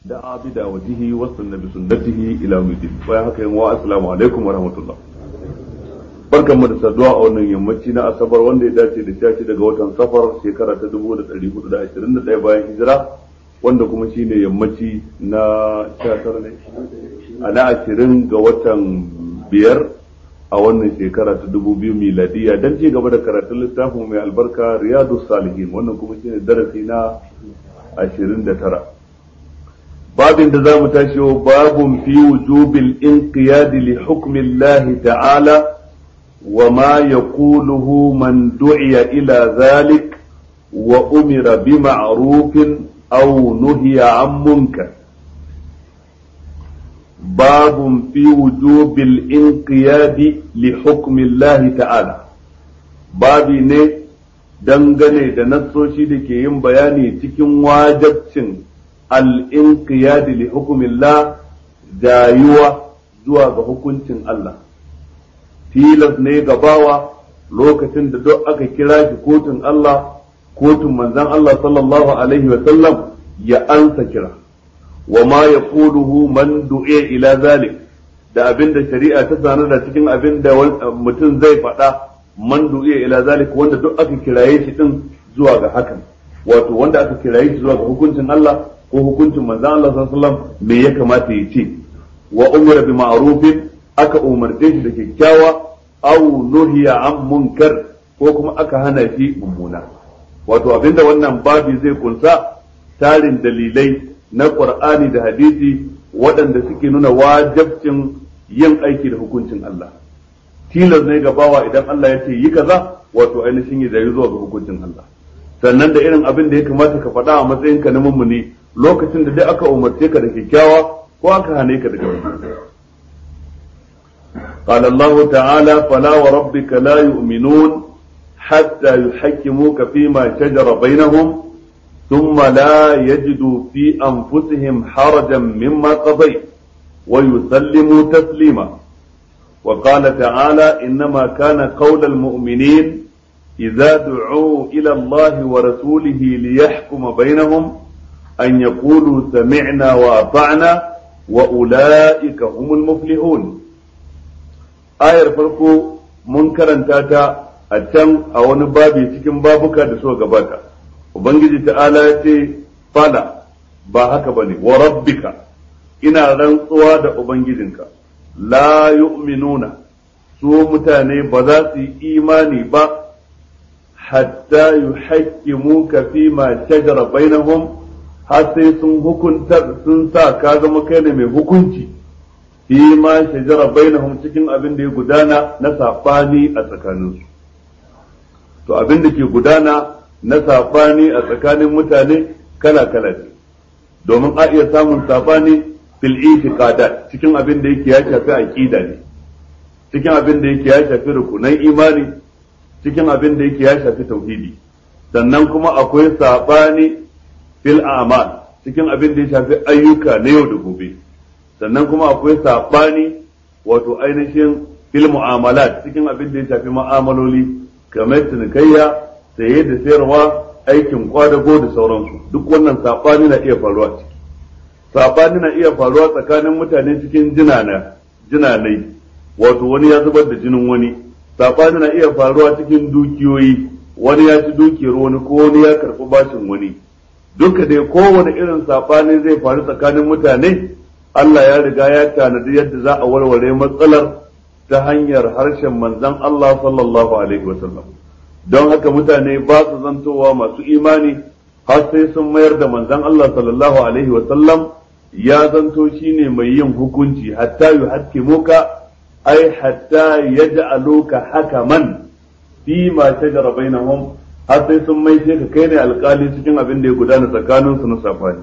دعا بدعوته واستنى بسنته الى يوم الدين bayan haka yan wa assalamu alaikum wa rahmatullah barkanmu da saduwa a wannan yammaci na asabar wanda ya dace da shashi daga watan safar shekara ta 1421 bayan hijira wanda kuma shine yammaci na 19 ne a na 20 ga watan biyar a wannan shekara ta 2000 miladiya dan ci gaba da karatun littafin mai albarka riyadus salihin wannan kuma shine darasi na 29 babin da za mu tashi wa babun fi wujubil inqiyadi li hukmi Allah ta'ala wa ma yaquluhu man du'iya ila zalik wa umira bi ma'rufin aw nuhiya 'an munkar babun fi wujubil inqiyadi li hukmi Allah ta'ala babi ne dangane da nassoshi da ke yin bayani cikin wajabcin al'inqiyadi li hukumillah jayuwa zuwa ga hukuncin Allah tilas ne gabawa lokacin da duk aka kira shi kotun Allah kotun manzan Allah sallallahu alaihi wa sallam ya ansa kira wa ma ya man du'e ila zalik da abin da shari'a ta sanar da cikin abin da mutum zai faɗa man du'e ila zalik wanda duk aka kiraye shi din zuwa ga hakan wato wanda aka kiraye shi zuwa ga hukuncin Allah ko hukuncin manzon Allah sallallahu alaihi wasallam me ya kamata ya ce wa umira bi ma'rufin aka umarce shi da kyakkyawa aw nuhiya an munkar ko kuma aka hana shi mummuna wato abinda wannan babi zai kunsa tarin dalilai na Qur'ani da hadisi waɗanda suke nuna wajabcin yin aiki da hukuncin Allah tilas ne ga bawa idan Allah ya ce yi kaza wato ainihin ya zai zuwa ga hukuncin Allah sannan da irin abin da ya kamata ka faɗa a matsayinka na mummuni lokacin da dai aka umarce ka da kyakkyawa ko aka hane ka daga wani قال الله تعالى فلا وربك لا يؤمنون حتى يحكموك فيما شجر بينهم ثم لا يجدوا في أنفسهم حرجا مما قضيت ويسلموا تسليما وقال تعالى إنما كان قول المؤمنين إذا دعوا إلى الله ورسوله ليحكم بينهم أن يقولوا سمعنا وأطعنا وأولئك هم المفلحون آية فرقو منكرا تاتا أتم أو نبابي تكن بابك دسوة قباتا وبنجي تعالى يتي فلا باهك بني وربك ina rantsuwa da Ubangijinka, la yu'minuna su mutane ba za su yi imani ba hatta yuhaqqimuka fi ma shajara bainahum har sai sun hukunta sun sa ka zama kai ne mai hukunci fi ma shajara bainahum cikin abin da ya gudana na sabani a tsakaninsu to abin da ke gudana na sabani a tsakanin mutane kala kala ne domin a iya samun sabani fil itiqadat cikin abin da yake ya shafi aqida ne cikin abin da yake ya shafi rukunan imani cikin abin da yake ya shafi tauhidi sannan kuma akwai sabani fil a'mal cikin abin da ya shafi ayyuka na yau da gobe sannan kuma akwai sabani wato ainihin fil mu'amalat cikin abin da ya shafi mu'amaloli kamar cinikayya saye da sayarwa aikin kwadago da sauransu duk wannan sabani na iya faruwa ciki sabani na iya faruwa tsakanin mutane cikin jinana jinanai wato wani ya zubar da jinin wani sabani na iya faruwa cikin dukiyoyi wani ya ci dukiyar wani ko wani ya karɓi bashin wani duka dai kowane irin sabani zai faru tsakanin mutane Allah ya riga ya tanadi yadda za a warware matsalar ta hanyar harshen manzon Allah sallallahu alaihi wasallam don haka mutane ba su zantowa masu imani har sai sun mayar da manzon Allah sallallahu alaihi wasallam ya zanto shine mai yin hukunci hatta yuhakkimuka ai hatta yaj'aluka hakaman fi ma shajara bainahum har sai sun mai ka kai ne alkali cikin abin da ya gudana tsakanin su na safani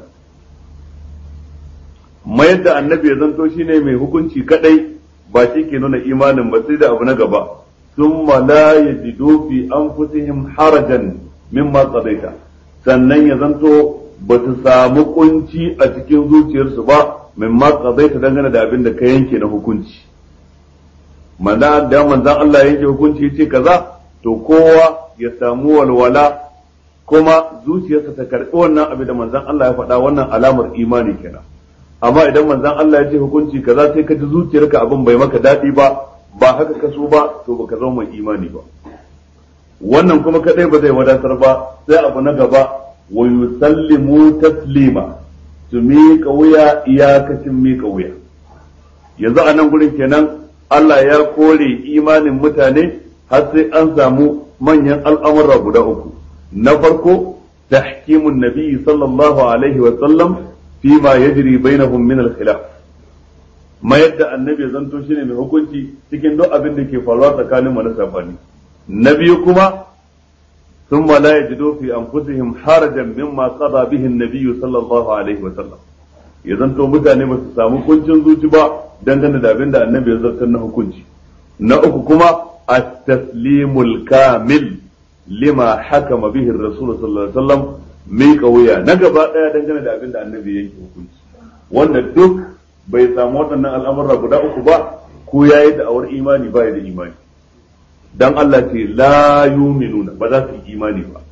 mayar da annabi ya zanto shine mai hukunci kadai ba shi ke nuna imanin ba sai da abu na gaba thumma la yajidu fi anfusihim harajan mimma qadaita sannan ya zanto ba su samu kunci a cikin zuciyarsu ba mimma qadaita dangane da abin da ka yanke na hukunci manzo da manzon Allah ya yanke hukunci yace kaza to kowa ya samu walwala kuma zuciyarsa ta karɓi wannan abin da manzon Allah ya faɗa wannan alamar imani kenan amma idan manzon Allah ya ce hukunci kaza sai ka ji zuciyarka abin bai maka daɗi ba ba haka ka so ba to baka zama mai imani ba wannan kuma kadai ba zai wadatar ba sai abu na gaba wa yusallimu taslima su miƙa wuya iyakacin miƙa wuya yanzu a nan gurin kenan Allah ya kore imanin mutane har sai an samu manyan al'amura guda uku na farko tahkimun nabi sallallahu alaihi wa sallam fi ma yajri bainahum min al-khilaf mayar da annabi zanto shine mai hukunci cikin duk abin da ke faruwa tsakanin mu na sabani na biyu kuma ثم لا يجدوا في أنفسهم حرجا مما قضى به النبي صلى الله عليه وسلم ya zanto mutane ba su samu kuncin zuci ba dangane da abin da annabi ya zartar na hukunci na uku kuma at-taslimul kamil lima hakama bihi rasul sallallahu alaihi wasallam mai kauya na gaba daya dangane da abin da annabi ya yanke hukunci wanda duk bai samu waɗannan al'amura guda uku ba ko yayi da awar imani ba da imani dan Allah ce la yuminuna ba za su yi imani ba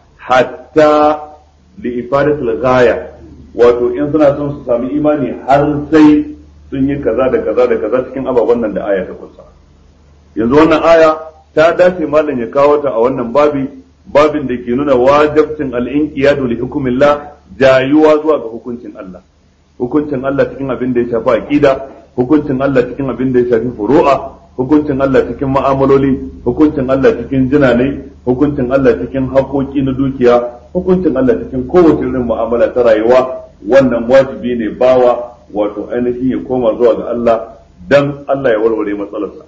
hatta li ifadatul ghaya wato in suna son su sami imani har sai sun yi kaza da kaza da kaza cikin ababen nan da aya ta kusa yanzu wannan aya ta dace malam ya kawo ta a wannan babi babin da ke nuna wajibcin al-inqiyadu li hukmillah jayuwa zuwa ga hukuncin Allah hukuncin Allah cikin abin da ya shafi aqida hukuncin Allah cikin abin da ya shafi furu'a hukuncin Allah cikin ma'amaloli hukuncin Allah cikin jinanai hukuncin Allah cikin haƙoƙi na dukiya hukuncin Allah cikin kowace irin mu'amala ta rayuwa wannan wajibi ne bawa wato ainihin ya koma zuwa ga Allah dan Allah ya warware matsalarsa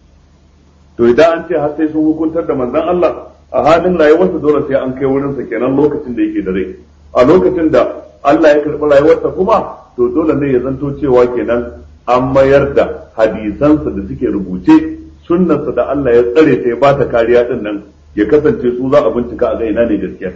to idan an ce har sai sun hukuntar da manzon Allah a halin rayuwarsa dole sai an kai wurinsa kenan lokacin da yake da rai a lokacin da Allah ya karɓi rayuwarsa kuma to dole ne ya zanto cewa kenan an mayar da hadisansa da suke rubuce sunnarsa da Allah ya tsare ta ya bata kariya din nan ya kasance su za a bincika a ga ina ne gaskiya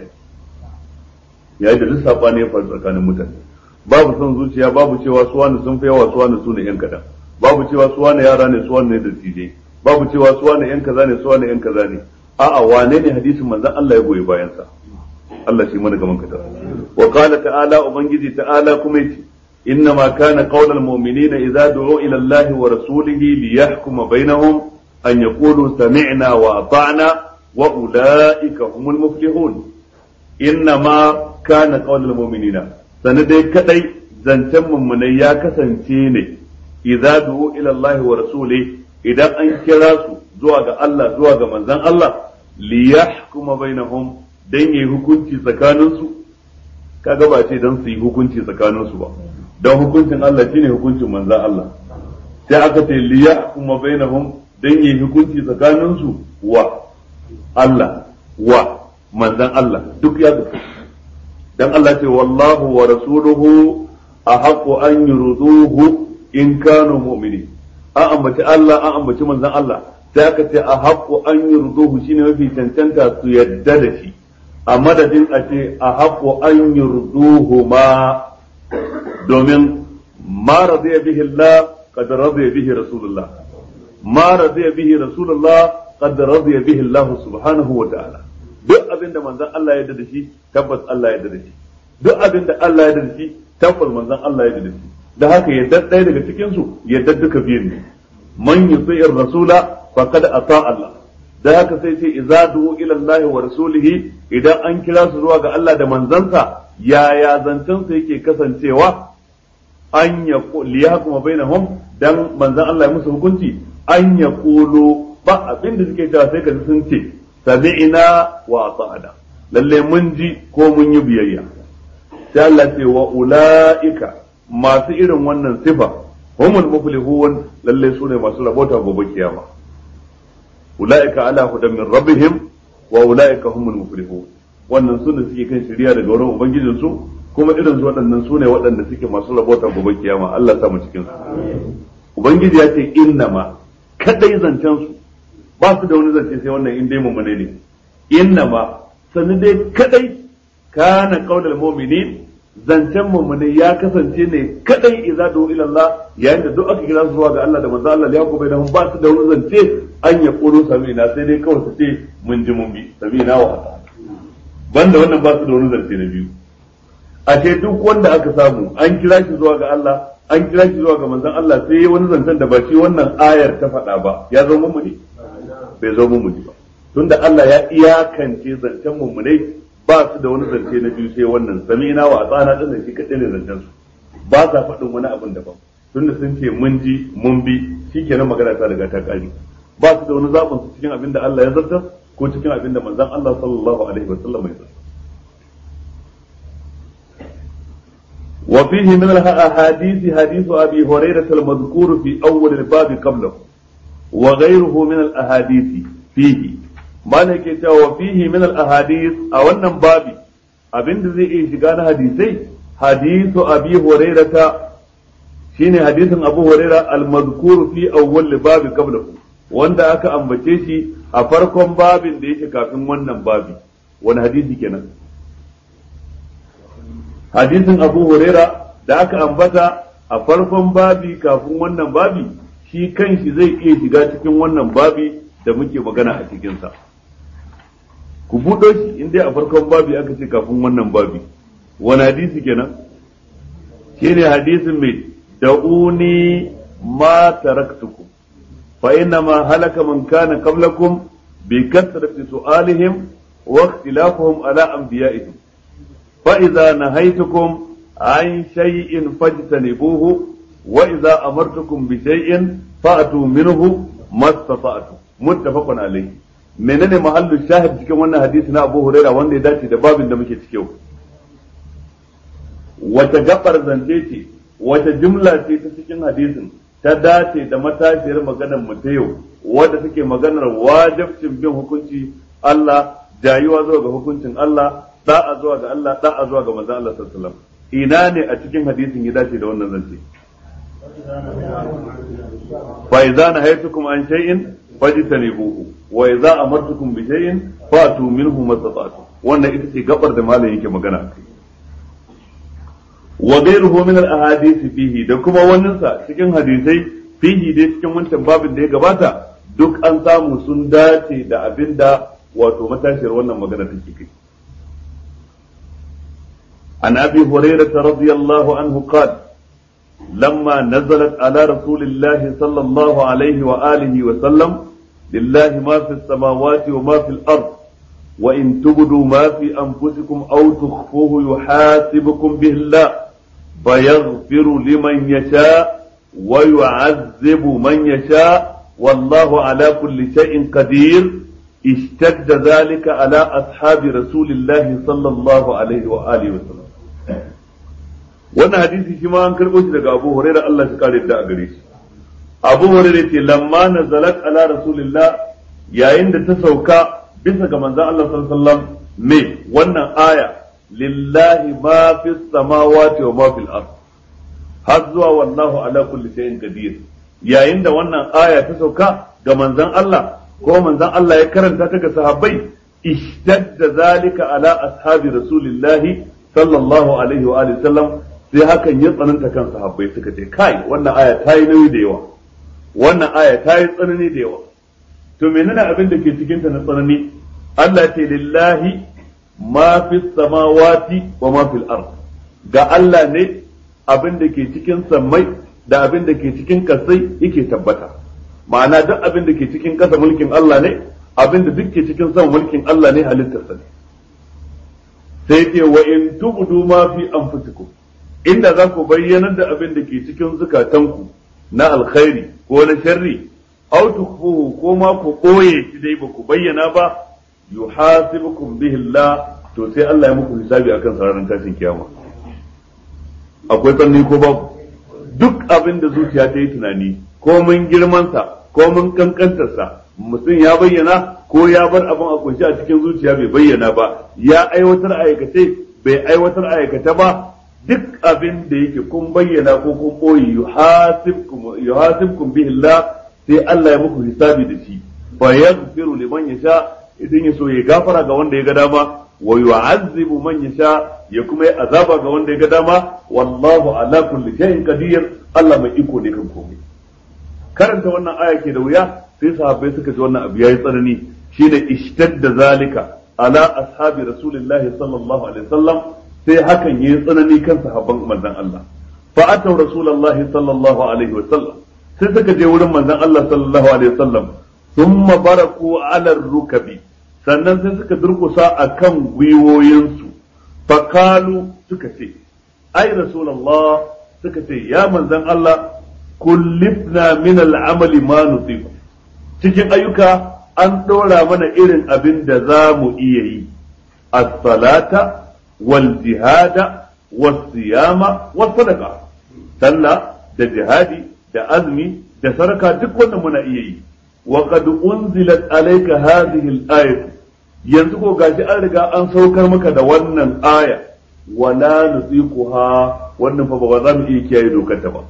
yayin da duk sabani ya faru tsakanin mutane babu son zuciya babu cewa su wani sun fi yawa su wani su ne yan kadan babu cewa su wani yara ne su wani ne da tije babu cewa su wani yan kaza ne su wani yan kaza ne a'a wane ne hadisin manzon Allah ya goyi bayan sa Allah shi mana gaman kadar wa qala ta'ala ubangiji ta'ala kuma yace إنما كان قول المؤمنين إذا دعوا إلى الله ورسوله ليحكم بينهم أن يقولوا سمعنا وأطعنا وأولئك هم المفلحون إنما كان قول المؤمنين سندي كدي زنتم من يا كسنتيني إذا دعوا إلى الله ورسوله إذا أنكراسوا زواج الله زواج من زن الله ليحكم بينهم dan yi hukunci tsakaninsu kaga ba ce dan su yi hukunci tsakaninsu ba don hukuncin Allah shine hukuncin manzan Allah sai aka ce liya kuma bainahum dan yi hukunci tsakanin su wa Allah wa manzan Allah duk ya zuka dan Allah ce wallahu wa rasuluhu ahaqqu an yurduhu in kanu mu'minin an ambaci Allah an ambaci manzan Allah sai aka ce ahaqqu an yurduhu shine mafi cancanta su yadda da shi a madadin a ce ahaqqu an yurduhu ma domin ma radiya bihi Allah qad radiya bihi Rasulullah ma radiya bihi Rasulullah qad radiya bihi Allah subhanahu wa ta'ala duk abin da manzon Allah ya yarda da shi tabbas Allah ya yarda da shi duk abin da Allah ya yarda da shi tabbas manzon Allah ya yarda da shi da haka yadda ɗaya daga cikin su yadda duka biyun ne man yuti'ir rasula faqad ata Allah da haka sai ce idza du'u ila Allah wa rasulihi idan an kira su zuwa ga Allah da manzansa yaya zancen su yake kasancewa an ya liya kuma bainahum dan manzan Allah ya musu hukunci an ya kulu ba abin da suke cewa sai ka sun ce sami'ina wa ata'ana lalle mun ji ko mun yi biyayya sai Allah ce wa ulaika masu irin wannan sifa humul muflihun lalle su ne masu rabota gobe kiyama ulaika ala hudan min rabbihim wa ulaika humul muflihun wannan su ne suke kan shari'a daga wurin ubangijin su kuma irin su waɗannan su ne waɗanda suke masu rabota gobe kiyama Allah sa mu cikin su ubangiji ya ce innama kadai zancen su ba su da wani zance sai wannan in dai mummune ne innama sannan dai kadai kana qaulul mu'minin zancen mummune ya kasance ne kadai idza du ila Allah yayin da duk aka kira su zuwa ga Allah da manzo Allah ya kuma da ba su da wani zance an ya kuro samina sai dai kawai su ce mun ji mun bi samina wa ata banda wannan ba su da wani zance na biyu ashe duk wanda aka samu an kira shi zuwa ga Allah an kira shi zuwa ga manzon Allah sai wani zancen da ba shi wannan ayar ta faɗa ba ya zo mummuni bai zo mummuni ba tunda Allah ya iyakance zancen mummunai ba su da wani zance na biyu sai wannan samina wa tsana din shi kadai ne zancen su ba sa faɗin wani abin daban tunda sun ce mun ji mun bi shikenan magana ta riga ta kare ba su da wani zaɓin su cikin abin da Allah ya zartar ko cikin abin da manzon Allah sallallahu alaihi wasallam ya zartar وفيه من الأحاديث حديث أبي هريرة المذكور في أول الباب قبله وغيره من الأحاديث فيه ما نكي وفيه من الأحاديث أو أن بابي أبن زي إيشغان حديثي حديث أبي هريرة شيني حديث أبو هريرة المذكور في أول الباب قبله wanda aka ambace shi a farkon babin da yake kafin wannan babi wani hadisi kenan hadisin abu huraira da aka ambata a farkon babi kafin wannan babi shi kanshi zai iya shiga cikin wannan babi da muke magana a cikinsa ku buɗo shi in dai a farkon babi aka ce kafin wannan babi wani hadisi kenan shine hadisin mai da'uni ma taraktukum fa inna ma halaka man kana qablakum bi kasrati su'alihim wa ikhtilafuhum ala anbiya'ihim فإذا نهيتكم عن شيء فاجتنبوه وإذا أمرتكم بشيء فأتوا منه ما استطعتم متفق عليه menene mahallu shahid cikin wannan hadisi na Abu Huraira wanda ya dace da babin da muke cike wata gabar zance ce wata jumla ce ta cikin hadisin ta dace da matashiyar maganar mu ta yau wadda take maganar wajibcin bin hukunci Allah jayuwa zuwa ga hukuncin Allah da'a zuwa ga Allah da'a zuwa ga manzon Allah sallallahu alaihi wasallam ina ne a cikin hadisin ya dace da wannan zance fa idza nahaytukum an shay'in fajtanibuhu wa idza amartukum bi shay'in fatu minhu mastata'tum wannan ita ce gabar da malam yake magana akai wa ghayruhu min al-ahadith fihi da kuma wannan sa cikin hadisai fihi dai cikin wancan babin da ya gabata duk an samu sun dace da abinda wato matashiyar wannan magana take kai عن ابي هريره رضي الله عنه قال لما نزلت على رسول الله صلى الله عليه واله وسلم لله ما في السماوات وما في الارض وان تبدوا ما في انفسكم او تخفوه يحاسبكم به الله فيغفر لمن يشاء ويعذب من يشاء والله على كل شيء قدير اشتد ذلك على اصحاب رسول الله صلى الله عليه واله وسلم wannan hadisi shi ma an karɓo shi daga Abu Hurairah Allah shi kare da a gare shi Abu Hurairah ce lamma nazalat ala rasulillah yayin da ta sauka bisa ga manzon Allah sallallahu alaihi wasallam me wannan aya lillahi ma fis samawati wa ma fil ard har zuwa wallahu ala kulli shay'in qadir yayin da wannan aya ta sauka ga manzon Allah ko manzon Allah ya karanta ta ga sahabbai ishtadda zalika ala ashabi rasulillahi sallallahu alaihi wa alihi sallam sai hakan ya tsananta kan sahabbai suka ce kai wannan aya ta yi nauyi da yawa wannan aya ta yi tsanani da yawa to menene abin da ke cikin ta na tsanani Allah ce lillahi ma fi samawati wa ma fil ard ga Allah ne abin da ke cikin sammai da abin da ke cikin kasai yake tabbata ma'ana duk abin da ke cikin kasa mulkin Allah ne abin da duk ke cikin sama mulkin Allah ne halittarsa ne sai ce wa in tubdu ma fi anfusikum inda za ku bayyanar da abin da ke cikin zukatanku na alkhairi ko na sharri aw tukfuhu ko ma ku koye shi dai ba ku bayyana ba yuhasibukum bihi Allah to sai Allah ya muku hisabi akan sararin tashin kiyama akwai tsanni ko babu duk abin da zuciya ta yi tunani ko mun girmansa ko mun kankantarsa mutum ya bayyana ko ya bar abin a kunshi a cikin zuciya bai bayyana ba ya aiwatar aikace bai aiwatar aikata ba duk abin da yake kun bayyana ko kun boye yuhasibkum yuhasibkum bihi Allah sai Allah ya muku hisabi da shi fa yaghfiru liman yasha idan ya so ya gafara ga wanda ya ga dama wa yu'azzibu man yasha ya kuma yi azaba ga wanda ya ga dama wallahu ala kulli shay'in qadir Allah mai iko ne kan komai karanta wannan aya ke da wuya sai sahabbai suka ji wannan abu yayi tsanani shine ishtadda zalika ala ashabi rasulillahi sallallahu alaihi wasallam sai hakan yayi tsanani kan sahabban manzon Allah fa ataw rasulullahi sallallahu alaihi wa sallam sai suka je wurin manzon Allah sallallahu alaihi wa sallam thumma baraku ala rukabi sannan sai suka durkusa akan gwiwoyinsu fakalu suka ce ai rasulullah suka ce ya manzon Allah kullifna min al'amali ma nutiku cikin ayyuka an ɗora mana irin abin da za mu iya yi as-salata wal jihada was siyama was sadaqa sallah da jihadi da azmi da saraka duk wannan muna iya yi wa qad unzilat alayka hadhihi al-ayah yanzu ko gashi an riga an saukar maka da wannan aya wala nuziquha wannan fa ba za mu iya kiyaye dokar ta ba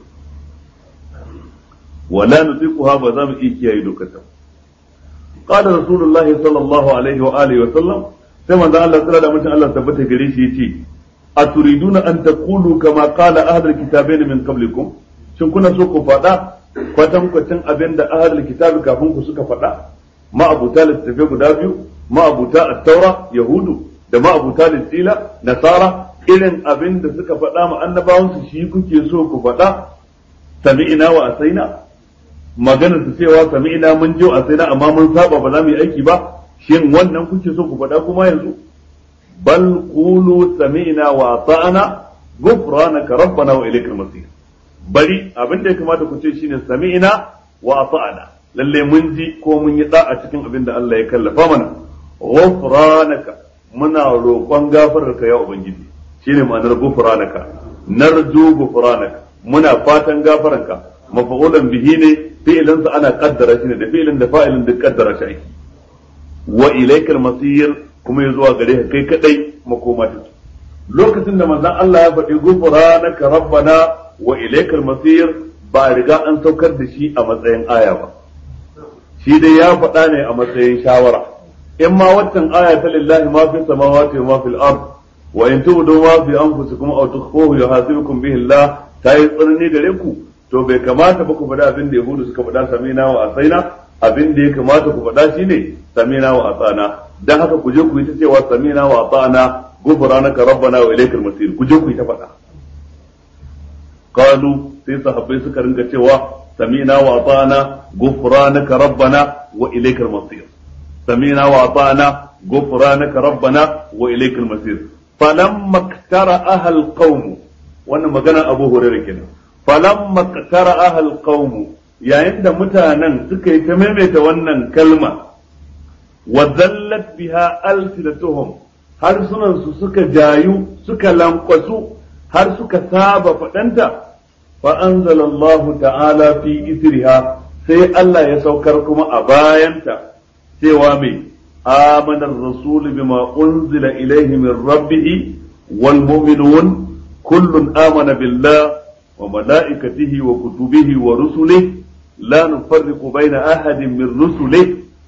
wala nuziquha ba za mu iya kiyaye dokar ta ba قال رسول الله صلى الله عليه وآله وسلم كما قال الله تعالى من الله ثبت غريش يتي أتريدون أن تقولوا كما قال أهل الكتابين من قبلكم shin kuna so ku faɗa kwatankwacin abin da ahlul kitabi kafin ku suka faɗa ma'abuta littattafai guda biyu ma'abuta at-taura yahudu da ma'abuta lissila nasara irin abin da suka faɗa ma annabawansu shi kuke so ku faɗa sami'ina wa asaina maganar su cewa sami'ina mun ji a sai amma mun saba ba za mu yi aiki ba shin wannan kuke so ku faɗa kuma yanzu bal qulu sami'na wa ata'na ghufranaka rabbana wa ilaykal masir bari abin da ya kamata ku ce shine sami'na wa ata'na lalle mun ji ko mun yi da'a cikin abin da Allah ya kallafa mana ghufranaka muna roƙon gafararka ya ubangiji shine ma'anar ghufranaka narju ghufranaka muna fatan gafaranka mafa'ulan bihi ne fi'ilinsa ana kaddara shi ne da fi'ilin da fa'ilin duk kaddara shi ake wa ilaikal masir kuma ya zuwa gare ka kai kadai makoma take lokacin da manzon Allah ya faɗi ghufranaka rabbana wa ilaikal masir ba riga an saukar da shi a matsayin aya ba shi dai ya faɗa ne a matsayin shawara in ma waccan aya ta lillahi ma fi samawati wa ma fil ard wa in tubdu ma fi anfusikum aw tukhfuhu yuhasibukum bihi Allah ta yi tsanani gare ku to bai kamata ba ku faɗa abin da yahudu suka faɗa samina wa asaina abin da ya kamata ku faɗa shine samina wa asana dan haka ku je ku yi ta cewa samina wa asana ghufranaka rabbana wa ilaykal masir ku je ku yi ta faɗa qalu sai sahabbai suka ringa cewa samina wa asana ghufranaka rabbana wa ilaykal masir samina wa asana ghufranaka rabbana wa ilaykal masir falamma iktara ahal qaum wannan magana abu hurairah kenan falamma qatara ahal qaum yayin da mutanen suka yi ta maimaita wannan kalma wa zallat biha alsinatuhum har sunan su suka jayu suka lankwasu har suka saba fadanta fa anzalallahu ta'ala fi isriha sai Allah ya saukar kuma a bayanta cewa mai amana ar-rasul bima unzila ilayhi min rabbih wal mu'minun kullun amana billah وملائكته وكتبه ورسله لا نفرق بين أحد من رسله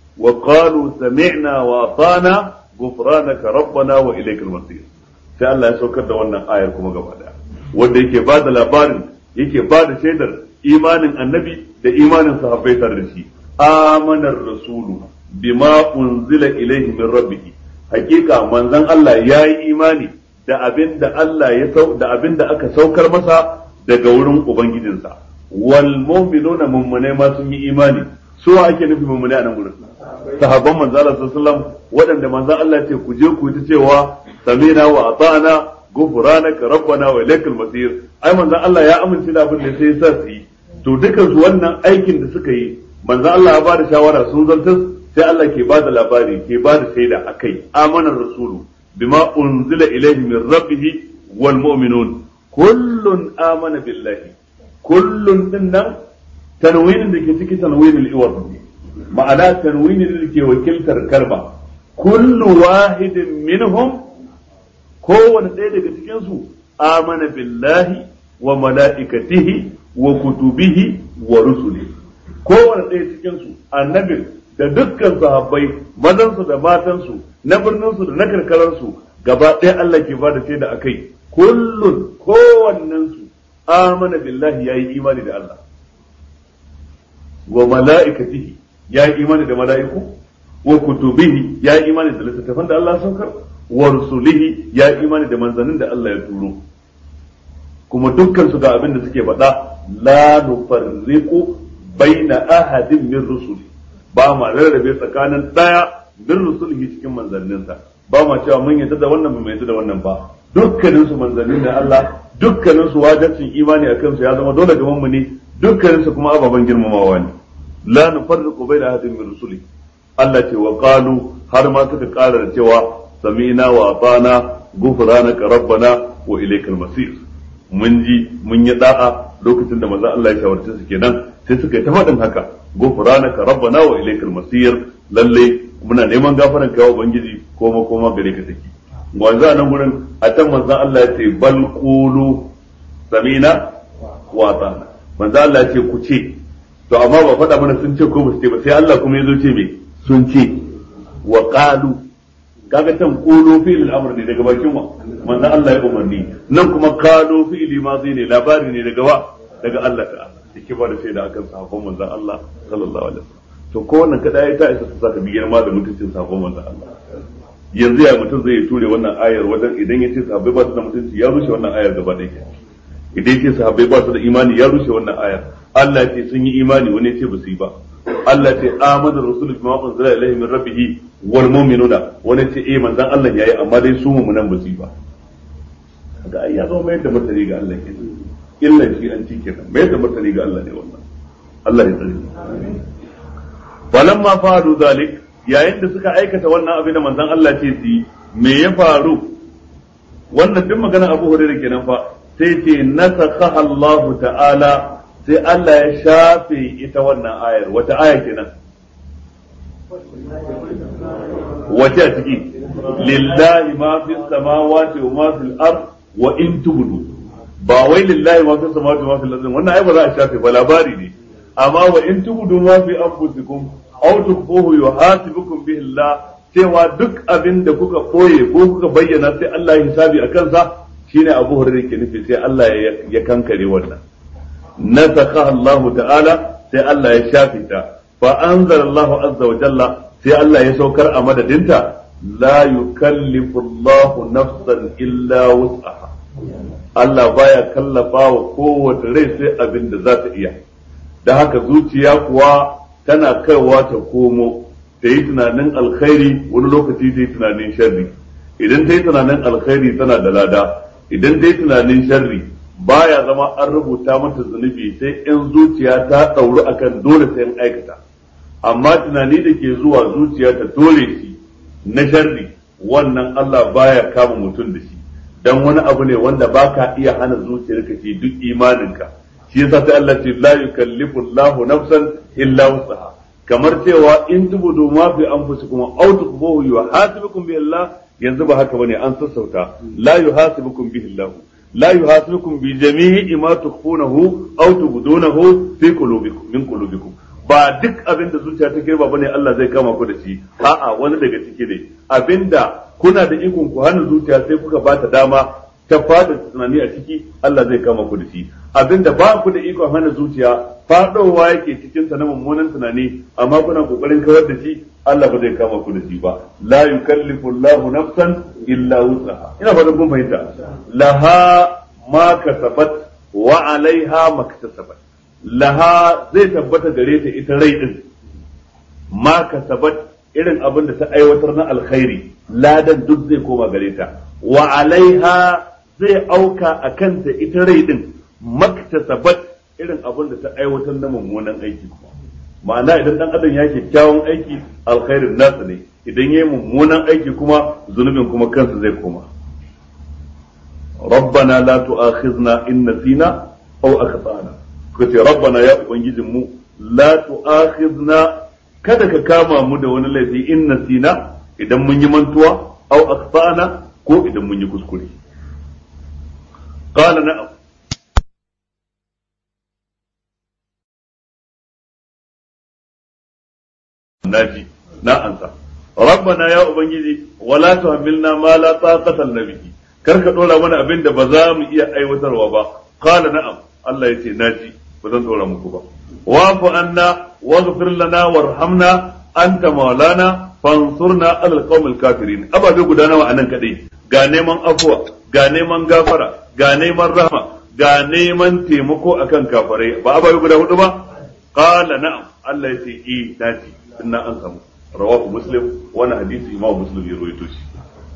وقالوا سمعنا وأطعنا غفرانك ربنا وإليك المصير sai Allah ya saukar da wannan ayar kuma gaba daya wanda yake ba da labarin yake ba da shaidar imanin annabi da imanin sahabbai tare da shi amanar rasulu bima unzila ilaihi min rabbih hakika manzon Allah yayi imani da abin da Allah ya sau da abin da aka saukar masa daga wurin ubangijinsa wal mu'minuna mummune ma sun yi imani su ake nufi mummune a nan gurin sahabban manzo Allah sallallahu alaihi wasallam waɗanda manzo Allah ce ku je ku ta cewa samina wa ata'na ghufranaka rabbana wa ilaykal masir ai manzo Allah ya amince da abin da sai sa su yi to dukan su wannan aikin da suka yi manzo Allah ya bada shawara sun zantar sai Allah ke bada labari ke bada shaida akai amanar rasulu bima unzila ilayhi min rabbih wal mu'minun kullun amana billahi kullun din nan tanwinin da ke ciki tanwinin iwar ma'ana tanwinin da ke wakiltar kalma kullu wahidin minhum kowane ɗaya daga cikin su amana billahi wa mala'ikatihi wa kutubihi wa rusuli kowane ɗaya cikin su annabin da dukkan sahabbai mazansu da matansu na birninsu da na karkararsu gaba ɗaya Allah ke ba da shaida akai kullun kowannensu amana billahi yayi imani da Allah wa mala'ikatihi yayi imani da mala'iku wa kutubihi yayi imani da littattafan da Allah saukar wa rusulihi ya imani da manzannin da Allah ya turo kuma dukkan su ga abin da suke faɗa la nufarriqu baina ahadin min rusuli ba ma rarrabe tsakanin daya min rusulihi cikin manzanninsa ba ma cewa mun yadda da wannan ba mu yadda da wannan ba dukkanin su manzannin da Allah dukkanin su wajibcin imani akan su ya zama dole ga mu ne dukkanin su kuma ababen girmamawa ne la nufarriqu baina ahadin min rusuli Allah ce wa qalu har ma suka ƙara da cewa sami'na wa atana ghufranaka rabbana wa ilaykal masir mun ji mun yi da'a lokacin da manzo Allah ya shawarce su kenan sai suka yi ta faɗin haka ghufranaka rabbana wa ilaykal masir lalle muna neman gafaran kai ubangiji ko makoma gare ka take wanzu a nan gurin a can manzo Allah ya ce bal qulu sami'na wa atana manzo Allah ya ce ku ce to amma ba faɗa mana sun ce ko ba su ce ba sai Allah kuma ya zo ce me sun ce wa qalu kaga can qulu fi'l al-amr ne daga bakin wa manzo Allah ya umarni nan kuma qalu fi'l madhi ne labari ne daga wa daga Allah ta'ala yake ba da shaida akan sahabban manzo Allah sallallahu alaihi wasallam to ko wannan kada ya ta isa ta saka biyar ma da mutuncin sahabban manzo Allah yanzu ya mutum zai ture wannan ayar wajen idan ya ce sahabbai ba su da mutunci ya rushe wannan ayar gaba ɗaya idan ya ce sahabbai ba su da imani ya rushe wannan ayar Allah ya ce sun yi imani wani ya ce ba su yi ba Allah ce amana rasul bima unzila ilayhi min rabbih wal mu'minuna wani ce eh manzon Allah yayi amma dai su mu'minan ba su ba kaga ai ya zo mai da martani ga Allah ke illa shi an cike nan mai da martani ga Allah ne wannan Allah ya tsare falamma fa'alu zalik yayin da suka aikata wannan abin da manzon Allah ce su yi me ya faru wannan duk maganar Abu Hurairah kenan fa sai ce nasakha Allah ta'ala sai Allah ya shafe ita wannan ayar wata aya kenan wace a ciki lillahi ma fi samawati wa ma fil ard wa in tubdu ba wai lillahi ma fi samawati wa ma fil ard wannan ai ba za a shafe ba labari ne amma wa in tubdu ma fi anfusikum aw tukhfuhu yuhasibukum bihi Allah cewa duk abin da kuka koye ko kuka bayyana sai Allah ya hisabi a kansa shine Abu Hurairah ke nufi sai Allah ya kankare wannan nasakha Allah ta'ala sai Allah ya shafe ta fa anzala Allah azza wa jalla sai Allah ya saukar a madadinta la yukallifu Allah nafsan illa wus'aha Allah baya kallafa wa kowace rai sai abin da za ta iya da haka zuciya kuwa tana kaiwa ta komo ta yi tunanin alkhairi wani lokaci ta yi tunanin sharri idan ta yi tunanin alkhairi tana da lada idan ta yi tunanin sharri baya zama an rubuta mata zunubi sai in zuciya ta ɗauru akan dole sai in aikata amma tunani da ke zuwa zuciya ta dole shi na sharri wannan Allah baya kama mutum da shi dan wani abu ne wanda baka iya hana zuciyarka ce duk imaninka shi yasa sai Allah ce la yukallifu Allahu nafsan illa wusaha kamar cewa in tubudu ma fi anfusikum aw tukhfuhu yuhasibukum bihi Allah yanzu ba haka bane an sassauta la yuhasibukum bihi Allah la yuhasibukum bi jami'i ma tukhfunahu aw tubdunahu fi qulubikum min qulubikum ba duk abin da zuciya ta girba bane Allah zai kama ku da shi a'a wani daga ciki ne abinda kuna da ikon ku hana zuciya sai kuka ba ta dama ta fada tunani a ciki Allah zai kama ku da shi abinda ba ku da ikon hana zuciya fadowa yake cikin sa na mummunan tunani amma kuna kokarin kawar da shi Allah ba zai kama ku da shi ba la yukallifu Allahu nafsan illa wus'aha ina fatan kun fahimta laha ma kasabat wa alaiha maktasabat laha zai tabbata gare ta ita rai din ma kasabat irin abin da ta aiwatar na alkhairi ladan duk zai koma gare ta wa alaiha zai auka a kanta ita rai din maktasabat irin abin da ta aiwatar na mummunan aiki kuma ma'ana idan dan adam ya kyakkyawan aiki alkhairin nasa ne idan ya yi mummunan aiki kuma zunubin kuma kansa zai koma ربنا لا تؤاخذنا إن نسينا أو أخطأنا kace rabbana ya ubangijin mu la tu'akhidna kada ka kama mu da wani laifi in nasina idan mun yi mantuwa aw akhtana ko idan mun yi kuskure qala na'am naji na ansa rabbana ya ubangiji wala tuhammilna ma la taqata lana bihi kar ka dora mana abin da ba za mu iya aiwatarwa ba qala na'am Allah yace naji ba zan dora muku ba wa'fu anna waghfir lana warhamna anta maulana fansurna alal qaumil kafirin ababe guda nawa anan kadai ga neman afwa ga neman gafara ga neman rahma ga neman taimako akan kafirai ba ababe guda hudu ba qala na'am Allah ya ce eh daji inna an samu rawahu muslim wannan hadisi imam muslim ya rawaito shi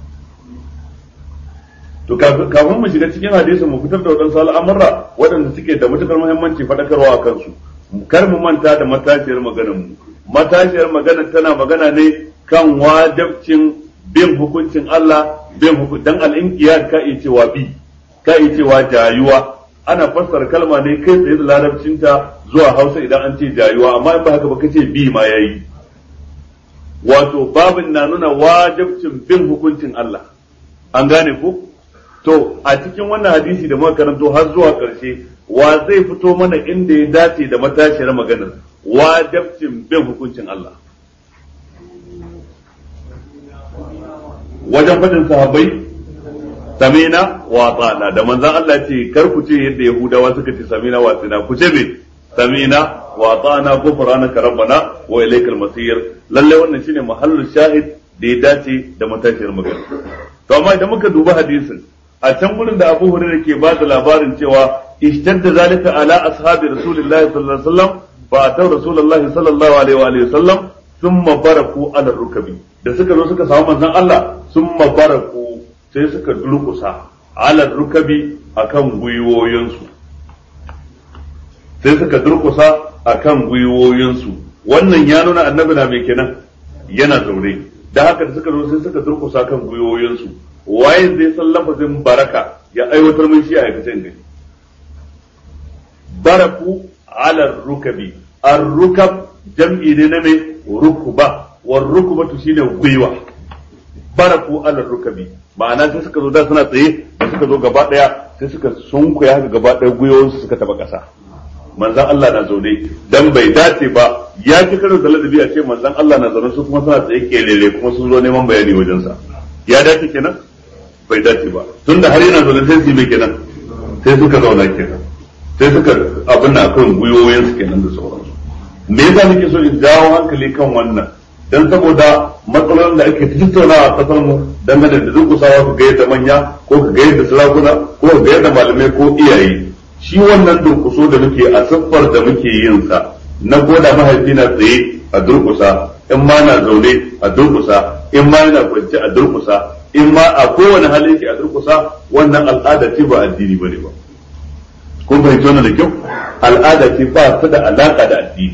to kafin mu shiga cikin hadisin mu fitar da wadansu al'amura waɗanda suke da matukar muhimmanci faɗakarwa a kansu kar mu manta da matashiyar maganar mu matashiyar maganar tana magana ne kan wajabcin bin hukuncin Allah bin hukuncin dan al-inqiyad ka iya cewa bi ka iya cewa jayuwa ana fassara kalma ne kai tsaye da larabcinta zuwa Hausa idan an ce jayuwa amma in ba haka ba kace bi ma yayi wato babin na nuna wajabcin bin hukuncin Allah an gane ku to a cikin wannan hadisi da muka karanto har zuwa ƙarshe wa zai fito mana inda ya dace da matashiyar maganar wajabcin bin hukuncin Allah wajen faɗin sahabbai samina wa tsana da manzan Allah ce kar ku ce yadda yahudawa suka ce samina wa tsina ku ce me samina wa tsana ghufranaka rabbana wa ilaykal masir lalle wannan shine mahallul shahid da ya dace da matashiyar magana to amma idan muka duba hadisin a can gurin da Abu Hurairah ke ba da labarin cewa ishtadda zalika ala ashabi rasulillahi sallallahu alaihi wasallam fa ataw rasulullahi sallallahu alaihi wa alihi wasallam thumma baraku ala rukabi da suka zo suka samu manzon Allah thumma baraku sai suka durkusa ala rukabi akan gwiwoyinsu sai suka durkusa akan gwiwoyinsu wannan ya nuna annabi na mai kenan yana zaune da haka da suka zo sai suka durkusa kan gwiwoyinsu waye zai san lafazin baraka ya aiwatar min shi a aikace gani baraku ala rukabi ar-rukab jam'i ne na me rukuba war rukubatu shine gwiwa baraku ala rukabi ma'ana sai suka zo da suna tsaye da suka zo gaba daya sai suka sunkuya haka gaba daya gwiwoyinsu suka taba kasa manzan Allah na zaune dan bai dace ba ya ci karo da ladabi a ce manzan Allah na zaune su kuma suna tsaye kelele kuma sun zo neman bayani wajensa ya dace kenan bai dace ba tunda har yana zaune sai su mai kenan sai suka zauna kenan sai suka abin na kan gwiwoyin su kenan da sauransu me yasa nake so in jawo hankali kan wannan dan saboda matsalolin da ake tattaunawa a kasar mu dangane da durkusawa ka ga yadda manya ko ka ga yadda sarakuna ko ka ga yadda malamai ko iyaye shi wannan durkuso da muke a siffar da muke yin sa na koda mahaifi na tsaye a durkusa in ma na zaune a durkusa in ma yana kwance a durkusa in ma a kowane hali yake a durkusa wannan al'ada ce ba addini bane ba kun fahimci wannan da kyau al'ada ce ba ta da alaka da addini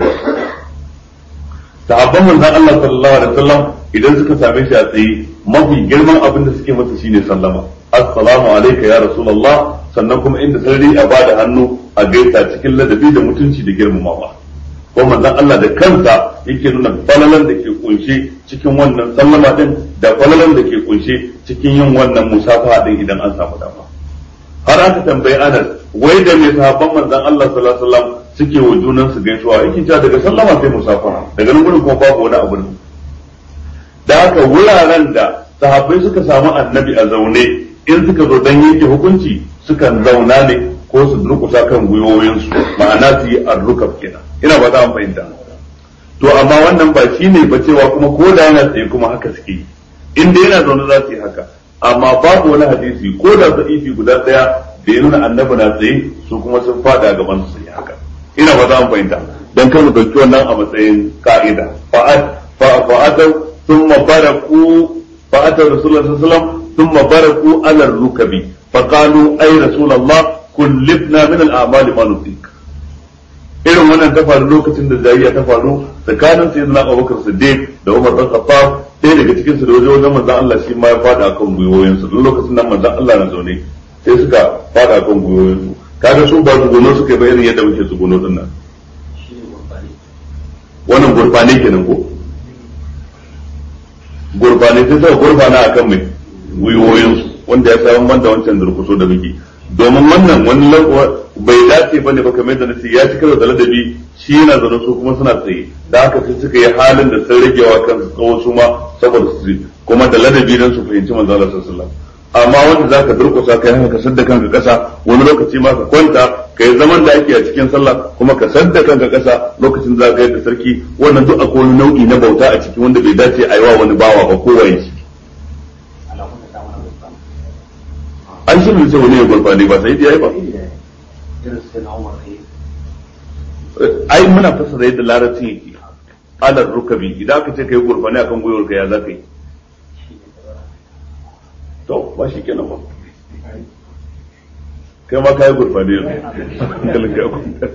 sahabban manzon Allah sallallahu alaihi wasallam idan suka same shi a tsaye mafi girman abin da suke masa shine sallama assalamu alayka ya rasulullah sannan kuma inda sarari a bada hannu a gaisa cikin ladabi da mutunci da girmamawa ko manzon Allah da kansa yake nuna falalan da ke kunshe cikin wannan sallama din da falalan da ke kunshe cikin yin wannan musafaha din idan an samu dama har aka tambayi Anas wai da mai sahabban manzon Allah sallallahu alaihi wasallam suke wa junan su gaisuwa yake cewa daga sallama sai musafaha daga nan gurin kuma babu wani abu da haka wuraren da sahabbai suka samu annabi a zaune in suka zo dan yanke hukunci sukan zauna ne ko su durkusa kan gwiwoyinsu ma'ana su yi arrukab kenan ina ba za mu fahimta to amma wannan ba shi ne ba cewa kuma ko da yana tsaye kuma haka suke yi in dai yana zaune za su yi haka amma babu wani hadisi ko da ifi guda daya da ya nuna annabi na tsaye su kuma sun fada gaban su yi haka ina ba za mu fahimta dan kar mu dauki wannan a matsayin ka'ida fa'at fa'atau thumma baraku fa'atau rasulullahi sallallahu alaihi wasallam thumma baraku ala rukabi فقالوا أي رسول الله كلفنا من الأعمال ما نطيق irin wannan ta faru lokacin da jayayya ta faru tsakanin sai na Abubakar Siddiq da Umar bin Khattab ɗaya daga cikin su da wajen wajen manzon Allah shi ma ya fada akan gwiwoyin su lokacin nan manzon Allah na zaune sai suka fada akan gwiwoyin su kaga su ba su gono suka ba irin yadda muke su gono din nan wannan gurbane kenan ko gurbane sai suka gurbana akan mai gwiwoyin su wanda ya samu man da wancan durkuso da muke domin wannan wani bai dace bane ba kamar yadda nace ya ci karo da ladabi shi yana zaune su kuma suna tsaye da haka sai suka yi halin da sun ragewa kansu tsawo su ma saboda su kuma da ladabi dan su fahimci manzo Allah sallallahu alaihi wasallam amma wanda zaka durkusa kai haka ka sadda kanka kasa wani lokaci ma ka kwanta kai zaman da ake a cikin sallah kuma ka sadda kanka kasa lokacin da zaka da sarki wannan duk akwai wani nau'i na bauta a ciki wanda bai dace a yi wa wani bawa ba ko waye shi an shi ne wani ya gurfani ba sai ya yi ba ai muna fassara yadda larabci yake alar rukabi idan aka ce kai gurfani akan gwiwar ka ya za ka yi to ba shi kenan ba kai ma kai gurfani yanzu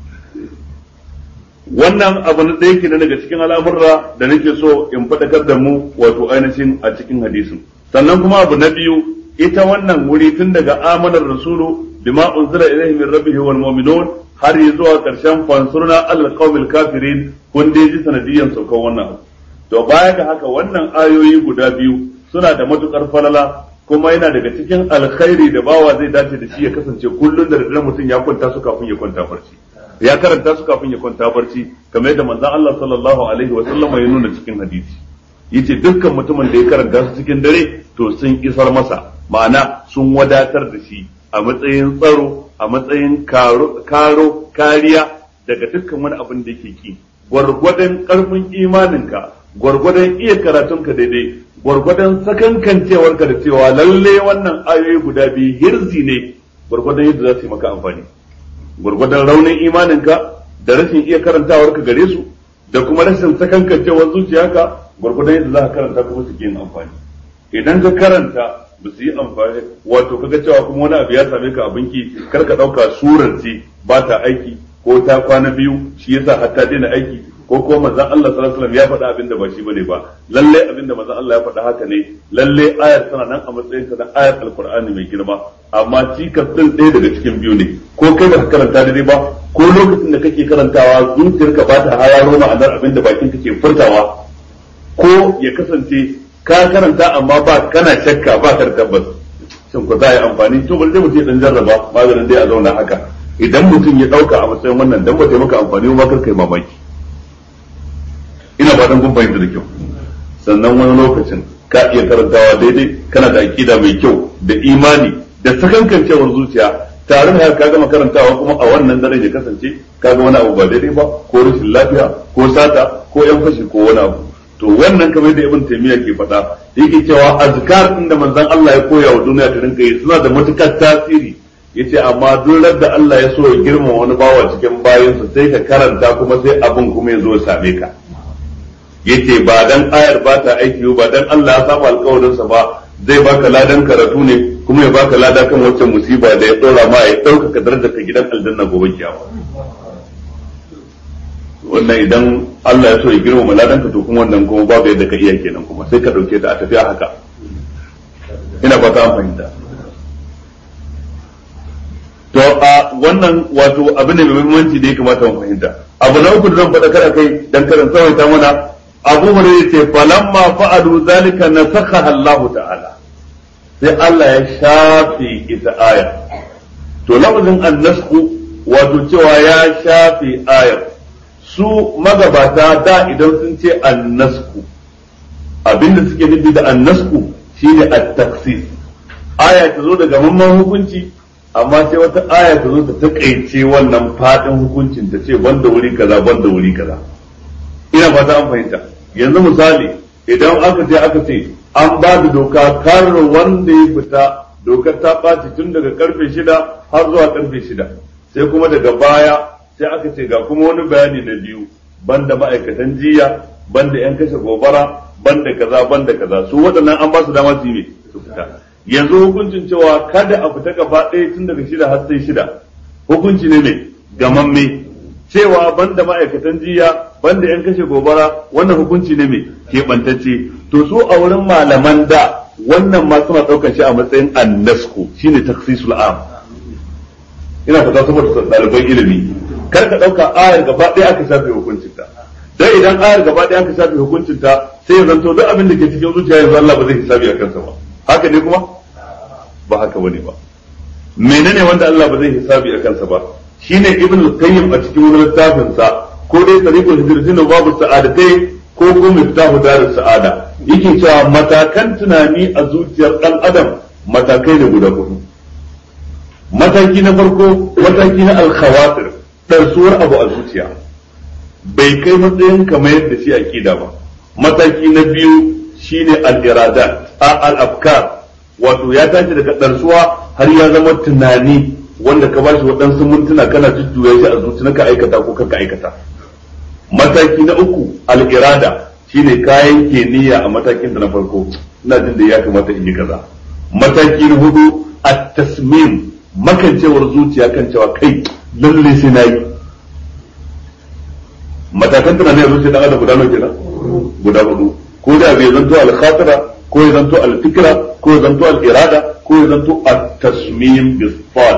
wannan abu na ɗaya kenan daga cikin al'amurra da nake so in faɗakar da mu wato ainihin a cikin hadisin sannan kuma abu na biyu ita wannan wuri tun daga amanar rasulu bima unzila ilaihi min rabbihi wal mu'minun har yi zuwa karshen fansurna alal qaumil kafirin kun dai ji sanadiyan saukar wannan to baya ga haka wannan ayoyi guda biyu suna da matukar falala kuma yana daga cikin alkhairi da bawa zai dace da shi ya kasance kullun da daddare mutum ya kwanta su kafin ya kwanta barci ya karanta su kafin ya kwanta barci kamar yadda manzon Allah sallallahu alaihi wa sallam ya nuna cikin hadisi yace dukkan mutumin da ya karanta su cikin dare to sun isar masa ma'ana sun wadatar da shi a matsayin tsaro a matsayin karo kariya daga dukkan wani abin da yake ki gwargwadon karfin imaninka gwargwadon iya karatunka daidai gwargwadon sakankancewarka da cewa lalle wannan ayoyi guda biyu hirzi ne gwargwadon yadda za su yi maka amfani gwargwadon raunin imaninka da rashin iya karantawarka gare su da kuma rashin sakankancewar zuciyarka gwargwadon yadda za ka karanta kuma su yin amfani idan ka karanta ba su yi amfani wato kaga cewa kuma wani abu ya same ka abinki kar ka dauka surar ce ba ta aiki ko ta kwana biyu shi yasa har ta daina aiki ko ko manzon Allah sallallahu alaihi wasallam ya faɗa abin da ba shi bane ba lalle abin da manzon Allah ya faɗa haka ne lalle ayar tana nan a matsayin ta na ayar alqur'ani mai girma amma cikas din ɗaya daga cikin biyu ne ko kai ba ka karanta daidai ba ko lokacin da kake karantawa zuciyarka ba ta hararo ma'anar abin da bakin kake furtawa ko ya kasance ka karanta amma ba kana shakka ba ka da tabbas shin ko za a yi amfani to bari dai mutum ya dan jarraba maganin dai a zauna haka idan mutum ya dauka a matsayin wannan dan ba ta maka amfani ba kar kai mamaki ina fatan kun fahimta da kyau sannan wani lokacin ka iya karantawa daidai kana da aqida mai kyau da imani da sakankancewar zuciya tare da ka gama karantawa kuma a wannan dare ya kasance ka ga wani abu ba daidai ba ko rashin lafiya ko sata ko yan fashi ko wani abu to wannan kamar da ibn taymiya ke faɗa yake cewa azkar din da manzon Allah ya koya wa duniya ta rinka yi suna da matukar tasiri yace amma duk da Allah ya so ya girmama wani bawa cikin bayansa sai ka karanta kuma sai abin kuma ya zo ya same ka yace ba dan ayar ba ta aiki ba dan Allah ya saba alƙawarin sa ba zai baka ladan karatu ne kuma ya baka lada kan wacce musiba da ya dora ma ya ɗaukaka darajar ka gidan aljanna gobe kiyama wannan idan Allah ya so ya girmama ladan ka to kuma wannan kuma babu yadda ka iya kenan kuma sai ka dauke ta a tafiya haka ina fata an fahimta to a wannan wato abu ne mai muhimmanci da ya kamata mu fahimta abu na uku da zan faɗa kada kai dan karan tsawaita mana abu hurairah ce falamma fa'alu zalika nasakha Allah ta'ala sai Allah ya shafe ita aya to lafazin annasku wato cewa ya shafe ayar su magabata da idan sun ce annasku abinda suke nufi da annasku shine at-taksis aya ta zo daga mamman hukunci amma sai wata aya ta zo ta takaice wannan fadin hukuncin ta ce banda wuri kaza banda wuri kaza ina fata an fahimta yanzu misali idan aka ce aka ce an ba da doka kar wanda ya fita dokar ta ɓaci tun daga karfe shida har zuwa karfe shida sai kuma daga baya sai aka ce ga kuma wani bayani na biyu banda ma'aikatan jiya banda yan kashe gobara banda kaza banda kaza su waɗannan an ba su dama su yi su fita yanzu hukuncin cewa kada a fita gaba ɗaya tun daga shida har sai shida hukunci ne mai gamamme cewa banda ma'aikatan jiya banda yan kashe gobara wannan hukunci ne mai keɓantacce to su a wurin malaman da wannan ma suna ɗaukar shi a matsayin annasku shine taksisul am ina fata saboda ɗaliban ilimi kar ka ɗauka ayar gaba ɗaya aka shafe hukuncinta dan idan ayar gaba ɗaya aka shafe hukuncinta sai ya zanto duk abin da ke cikin zuciya yanzu Allah ba zai hisabi a kansa ba haka ne kuma ba haka bane ba menene wanda Allah ba zai hisabi a kansa ba shine ibn al-qayyim a cikin wani littafin sa ko dai tariqul hijratin babu sa'adatai ko ko miftahu darus sa'ada yake cewa matakan tunani a zuciyar dan adam matakai ne guda hudu mataki na farko mataki na alkhawatir ɗarsuwar abu a zuciya bai kai matsayin kamar yadda shi aqida ba mataki na biyu shine al-iradat al-afkar wato ya tashi daga ɗarsuwa har ya zama tunani wanda ka bashi waɗansu mintuna kana jujjuya shi a zuci ka aikata ko ka aikata mataki na uku al-irada shine kayan ke niyya a matakin da na farko ina jin da ya kamata in yi kaza mataki na hudu at-tasmim makancewar zuciya kan cewa kai lalle sai na yi matakan tunanin a zuciya dan adam guda nawa kenan guda hudu ko da bai zanto al-khatira ko ya zanto al-fikra ko ya zanto al-irada ko ya zanto at-tasmim bis-sad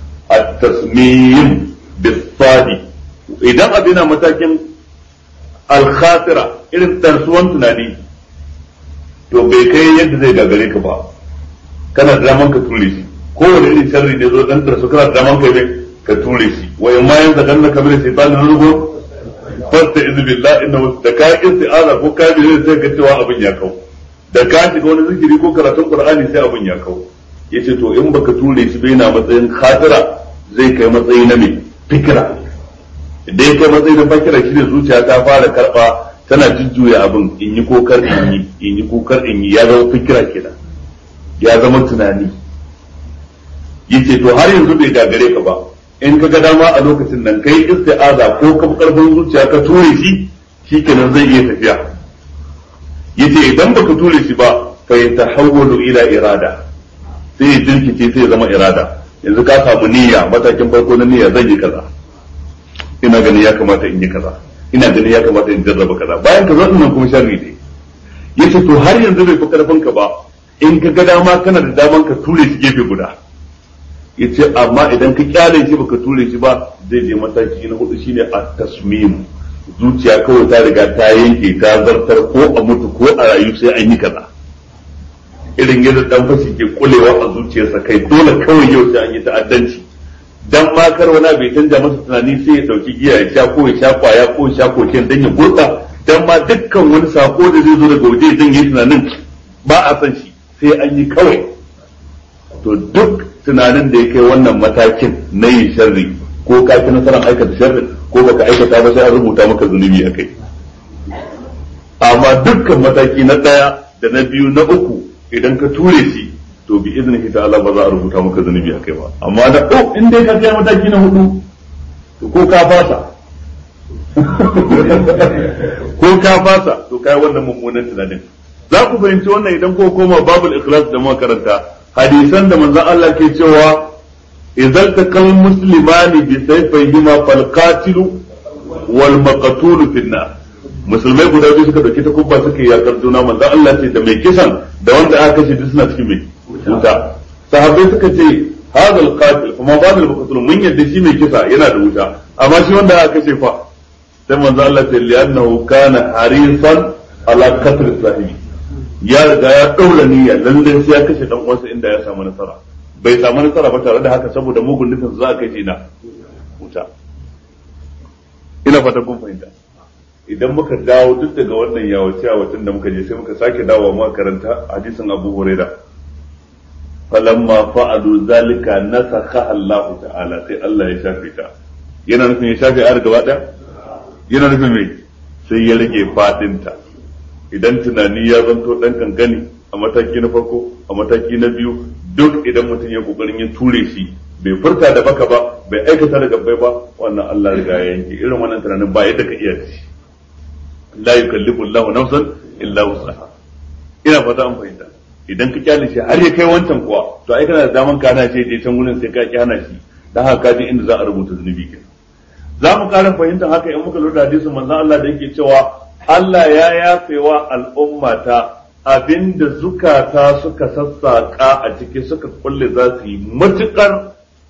at-tasmim bis-sad idan abin matakin al-khatira irin tarsuwan tunani to bai kai yadda zai gagare ka ba kana da daman ka ture shi kowane irin sharri ne zo dan tarsu kana da daman ka ne ka ture shi wa in ma yanzu dan ka bi shaytan na rugo fasta iz billah inna da ka isti'aza ko ka bi sai ka cewa abin ya kau da ka shiga wani zikiri ko karatun qur'ani sai abin ya kau yace to in baka ture shi bai na matsayin khatira zai kai matsayi na me fikira idan kai matsayi na fikira shi ne zuciya ta fara karba tana jujjuya abin in yi kokar in yi in yi kokar in yi ya zama fikira kenan ya zama tunani yace to har yanzu bai gagare ka ba in ka ga dama a lokacin nan kai isti'aza ko ka karfin zuciya ka ture shi shikenan zai iya tafiya yace idan baka ture shi ba fa yatahawwalu ila irada sai ya jirkice sai ya zama irada yanzu ka samu niyya matakin farko na niyya zan yi kaza ina ganin ya kamata in yi kaza ina ganin ya kamata in jarraba kaza bayan ka zo nan kuma sharri ne yace to har yanzu bai fi karfin ka ba in ka ga dama kana da daman ka ture shi gefe guda yace amma idan ka kyale shi baka ture shi ba zai je mataki na hudu shine at-tasmim zuciya kawai ta riga ta yanke ta zartar ko a mutu ko a rayu sai an yi kaza irin yadda dan fashi ke kulewa a zuciyarsa kai dole kawai yau sai an yi ta'addanci dan ma kar wani bai canja masa tunani sai ya dauki giya ya sha ko ya sha kwaya ko ya sha koken dan ya gurta dan ma dukkan wani sako da zai zo daga waje zan yi tunanin ba a san shi sai an yi kawai to duk tunanin da ya kai wannan matakin na yin sharri ko ka fi nasarar aikata sharri ko baka aikata ba sai an rubuta maka zunubi a kai amma dukkan mataki na ɗaya da na biyu na uku idan ka ture shi to bi iznihi ta'ala ba za a rubuta maka zunubi a kai ba amma da oh in dai ka kai mataki na hudu to ko ka fasa ko ka fasa to kai wannan mummunan tunanin za ku fahimci wannan idan ko koma babul ikhlas da muka karanta hadisan da manzon Allah ke cewa idan takal muslimani bi sayfayhima fal qatilu wal maqtul fi nar musulmai guda biyu suka dauki takubba suka yi yakar juna manzon Allah ce da mai kisan da wanda aka kashe duk suna cikin mai wuta sahabbai suka ce hadha al qatil kuma ba al maqtul mun yadda shi mai kisa yana da wuta amma shi wanda aka kashe fa sai manzon Allah ce li'annahu kana harisan ala qatl sahibi ya riga ya ɗaura niyya lallai sai ya kashe dan uwansa inda ya samu nasara bai samu nasara ba tare da haka saboda mugun nufin za a kai na wuta ina fata kun fahimta idan muka dawo duk daga wannan yawace yawacin da muka je sai muka sake dawo mu karanta hadisin Abu Huraira falamma fa'alu zalika nasakha Allah ta'ala sai Allah ya shafe ta yana nufin ya shafe ayar gaba daya yana nufin me sai ya rage fadinta idan tunani ya zanto dan kankani a mataki na farko a mataki na biyu duk idan mutum ya kokarin ya ture shi bai furta da baka ba bai aikata da gabbai ba wannan Allah riga ya yanke irin wannan tunanin ba yadda ka iya shi la yukallifu Allahu nafsan illa wus'aha ina fata an fahimta idan ka kyale shi har ya kai wancan kuwa to ai kana da daman ka hana shi je can gurin sai ka ki hana shi dan haka ka je inda za a rubuta zunubi kenan za mu ƙara fahimtar haka in muka lura hadisin manzon Allah da yake cewa Allah ya yafewa al'ummata abinda zukata suka sassaƙa a ciki suka kulle za su yi matuƙar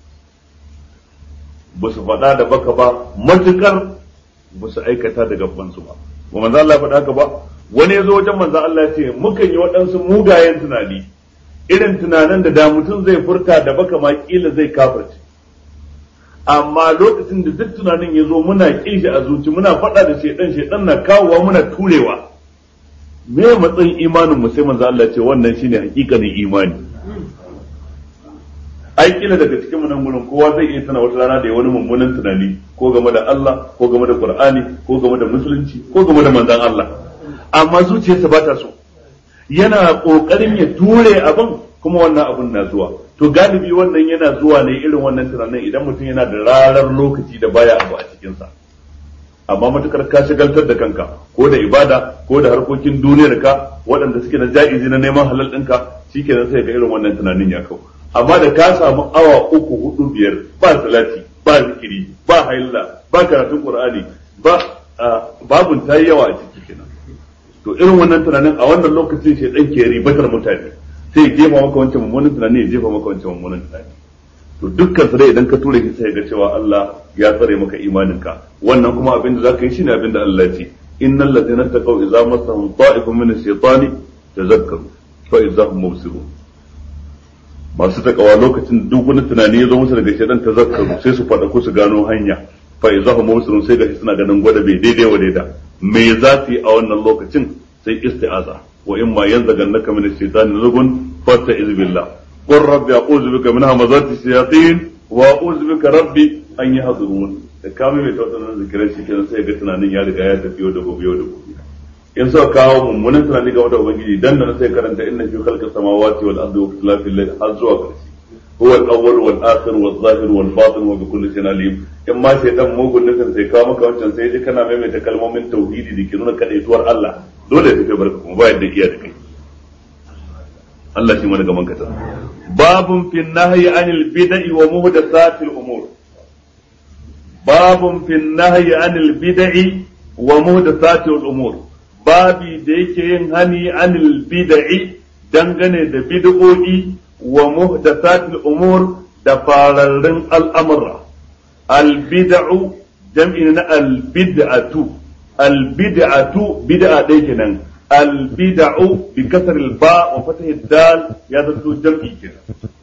ba su faɗa da baka ba matuƙar ba su aikata da gabansu ba ba manzo Allah faɗa haka ba wani ya zo wajen manzo Allah ya ce mukan yi waɗansu mugayen tunani irin tunanin da da mutum zai furta da baka ma kila zai kafirce amma lokacin da duk tunanin ya zo muna ƙin shi a zuci muna faɗa da shaidan shaidan na kawowa muna turewa me matsayin imanin mu sai manzo Allah ce wannan shine hakikanin imani ai ai kila daga cikin mu nan gurin kowa zai iya tana wata rana da ya wani mummunan tunani ko game da Allah ko game da Qur'ani ko game da musulunci ko game da manzon Allah amma zuciyarsa ba ta so yana kokarin ya ture abin kuma wannan abin na zuwa to galibi wannan yana zuwa ne irin wannan tunanin idan mutum yana da rarar lokaci da baya abu a cikinsa amma matukar ka shagaltar da kanka ko da ibada ko da harkokin duniyar ka waɗanda suke na ja'izi na neman halal ɗinka shikenan sai ga irin wannan tunanin ya kau amma da ka samu awa uku hudu biyar ba salati ba zikiri ba haila ba karatun qur'ani ba babun tayi yawa a ciki kenan to irin wannan tunanin a wannan lokacin shi dan ke ribatar mutane sai ya jefa maka wancan mummunan tunani ya jefa maka wancan mummunan tunani to dukkan su dai idan ka ture shi sai ga cewa Allah ya tsare maka imaninka wannan kuma abin da zaka yi shine abin da Allah ya ce innal ladzina taqaw idza massahum ta'ifun min ash-shaytani tazakkaru fa idza hum mubsirun masu takawa lokacin duk wani tunani ya zo musu daga shaytan tazakkaru sai su fada ko su gano hanya fa idza hum mubsirun sai ga suna ganin gwada bai daidai wa daida me za su yi a wannan lokacin sai isti'aza wa in ma yanzagannaka min ash-shaytani nazghun fasta'iz billah qur rabbi a'udhu bika min hamazati shayatin wa a'udhu bika rabbi an yahdurun da kame mai tawadan zikirin shi kenan sai ga tunanin ya riga ya tafi yau da gobe yau da gobe in suka kawo mummunan tunani game da ubangiji dan da sai karanta inna fi khalqis samawati wal ardi wa ikhtilafil layli har zuwa ƙarshe هو الأول والآخر والظاهر والباطن وبكل شيء عليم in ma sai dan mugun nufin sai kawo maka wancan sai ji kana maimaita kalmomin tauhidi da ke nuna kadaituwar Allah dole ya tafi barka kuma ba yadda iya da kai Allah shi mana gaman kata babun fi nahyi anil bid'i wa muhdathatil umur babun fi nahyi anil bid'i wa muhdathatil umur babi da yake yin hani anil bid'i dangane da bid'o'i wa muhdathatil umur da fararrun al'amura albid'u jam'i na albid'atu albid'atu bid'a ɗaya kenan albid'u bi kasar ba wa fatah dal ya zanto jam'i kenan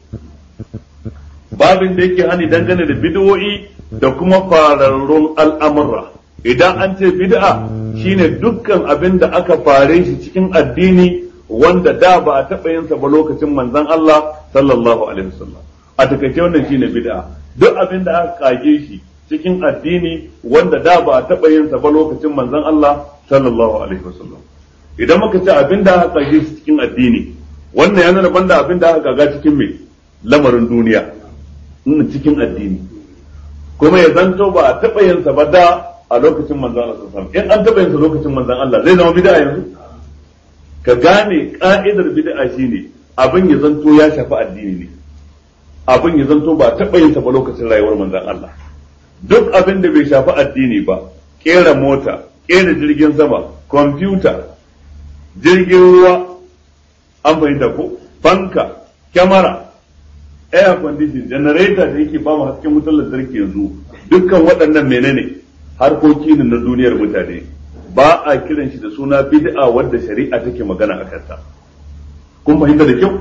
babin da yake hani dangane da bid'o'i da kuma fararrun al'amura idan an ce bid'a shine dukkan abin da aka fare shi cikin addini wanda da ba a taɓa yin sa ba lokacin manzon Allah sallallahu alaihi wasallam a takaice wannan shine bid'a duk abin da aka kage shi cikin addini wanda da ba a taɓa yin sa ba lokacin manzon Allah sallallahu alaihi wasallam idan muka ce abin da aka kage shi cikin addini wannan ya nuna banda abin da aka kaga cikin me lamarin duniya nuna cikin addini kuma ya zanto ba a taɓa yin sa ba da a lokacin manzon Allah sallallahu alaihi wasallam in an taɓa yin sa lokacin manzon Allah zai zama bid'a yanzu ka gane ka'idar bid'a shine abin ya zanto ya shafi addini ne abin ya zanto ba taɓa yin ba lokacin rayuwar manzon Allah duk abin da bai shafi addini ba kera mota kera jirgin sama kwamfuta jirgin ruwa an fahimta ko fanka kyamara air condition generator da yake ba mu hasken wutar lantarki yanzu dukkan waɗannan menene harkoki ne na duniyar mutane ba a kiran shi da suna bid'a wadda shari'a take magana a kanta kun fahimta da kyau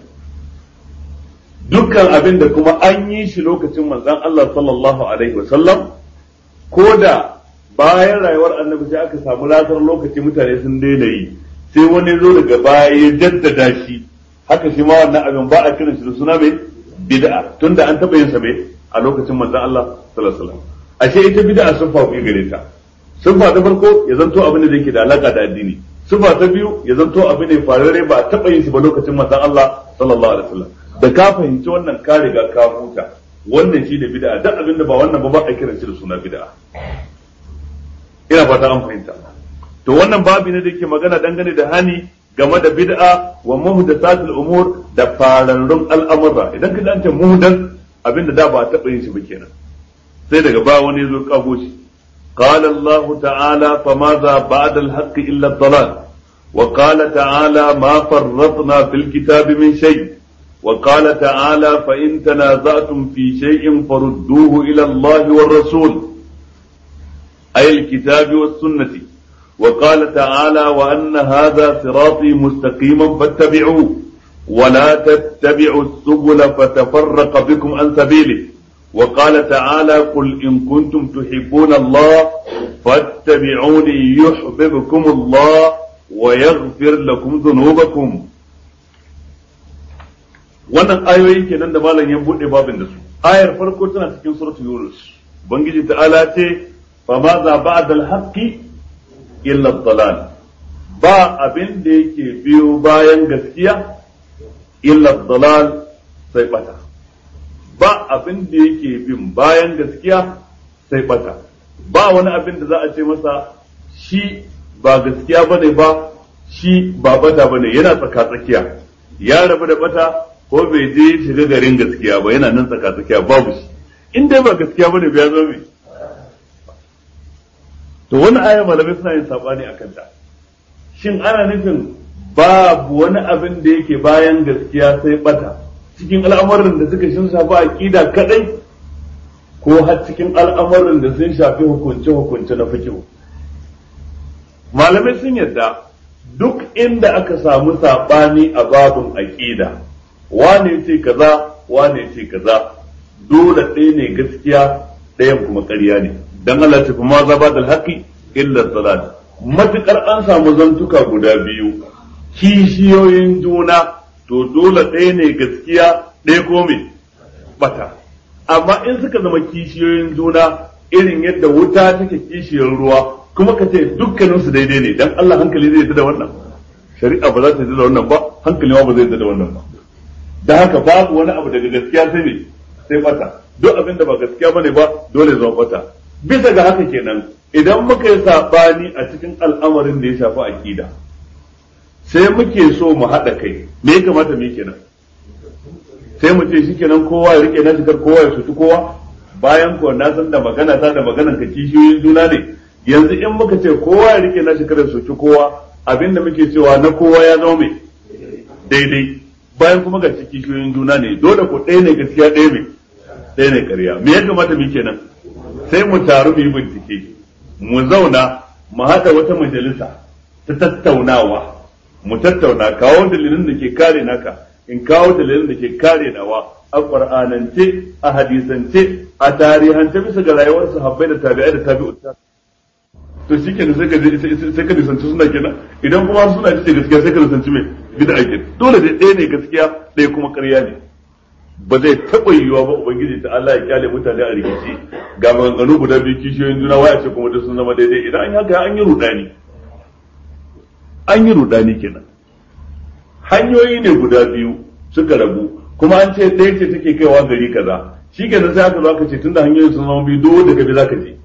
dukkan abin da kuma an yi shi lokacin manzon Allah sallallahu alaihi wasallam ko da bayan rayuwar annabi sai aka samu latar lokaci mutane sun daina yi sai wani zo daga baya ya jaddada shi haka shi ma wannan abin ba a kiran shi da suna mai bid'a tunda an taba yin sa mai a lokacin manzon Allah sallallahu alaihi wasallam ashe ita bid'a sun fa gare ta sifa ta farko ya zanto abin da yake da alaka da addini sifa ta biyu ya zanto abin da farare ba taba yin shi ba lokacin manzon Allah sallallahu alaihi wasallam da ka fahimci wannan ka riga ka huta wannan shi ne bid'a duk abin da ba wannan ba ba a kiran shi da suna bid'a ina fata an fahimta to wannan babi ne da yake magana dangane da hani game da bid'a wa muhdathatul umur da fararrun al'amura idan ka dace muhdath abin da da ba a taba yin shi ba kenan sai daga ba wani zo kago shi قال الله تعالى فماذا بعد الحق إلا الضلال وقال تعالى ما فرطنا في الكتاب من شيء وقال تعالى فإن تنازعتم في شيء فردوه إلى الله والرسول أي الكتاب والسنة وقال تعالى وأن هذا صراطي مستقيما فاتبعوه ولا تتبعوا السبل فتفرق بكم عن سبيله وقال تعالى قل إن كنتم تحبون الله فاتبعوني يحببكم الله ويغفر لكم ذنوبكم wannan ayoyi kenan da malam ya bude babin da su ayar farko tana cikin suratul yunus ubangiji ta'ala ce fa ma za ba'da al-haqqi illa ad-dalal ba abin da yake biyo bayan gaskiya illa ad-dalal sai bata ba abin da yake bin bayan gaskiya sai bata ba wani abin da za a ce masa shi ba gaskiya bane ba shi ba bata bane yana tsaka tsakiya ya rabu da bata ko bai je shiga garin gaskiya ba yana nan tsaka tsakiya babu shi in dai ba gaskiya bane ba ya zo me to wani aya malamai suna yin sabani akan ta shin ana nufin babu wani abin da yake bayan gaskiya sai bata cikin al'amuran da suka shin shafi aqida kadai ko har cikin al'amuran da sun shafi hukunce hukunce na fiqh malamai sun yadda duk inda aka samu sabani a babun aqida wane ce kaza wane ce kaza dole ɗaya ne gaskiya ɗayan kuma ƙarya ne dan Allah ta kuma zaba da haƙi illa dalal matukar an samu zantuka guda biyu kishiyoyin juna to dole ɗaya ne gaskiya ɗaya ko me bata amma in suka zama kishiyoyin juna irin yadda wuta take kishiyar ruwa kuma ka ce dukkaninsu daidai ne dan Allah hankali zai da wannan shari'a ba za ta da wannan ba hankali ma ba zai da wannan ba da haka babu wani abu daga gaskiya sai ne sai bata duk abin da ba gaskiya bane ba dole zama bata bisa ga haka kenan idan muka yi sabani a cikin al'amarin da ya shafi akida sai muke so mu haɗa kai me ya kamata mu kenan sai mu ce shikenan kowa ya rike nashi kar kowa ya sutu kowa bayan ko na san da magana ta da maganan ka kishiyoyin juna ne yanzu in muka ce kowa ya rike nashi kar ya sutu kowa abinda muke cewa na kowa ya zama mai daidai bayan kuma ga kishiyoyin juna ne dole ko ɗaya ne gaskiya ɗaya mai ɗaya ne ƙarya me ya kamata mu kenan sai mu taru mu yi bincike mu zauna mu haɗa wata majalisa ta tattaunawa mu tattauna kawo dalilin da ke kare naka in kawo dalilin da ke kare nawa a qur'anance a hadisance a tarihance bisa ga rayuwar sahabbai da tabi'ai da tabi'ut to shikenan sai ka sai ka nisanci suna kenan idan kuma suna ce gaskiya sai ka nisanci mai bid'a kenan dole dai ɗaya ne gaskiya ɗaya kuma ƙarya ne ba zai taɓa yiwuwa ba ubangiji ta Allah ya kyale mutane a rikici ga maganganu guda biyu kishiyoyin juna waya ce kuma duk sun zama daidai idan an yi haka an yi rudani an yi rudani kenan hanyoyi ne guda biyu suka rabu kuma an ce ɗaya ce take kaiwa gari kaza shi kenan sai aka zo aka ce tunda hanyoyin sun zama biyu dole daga bi zaka je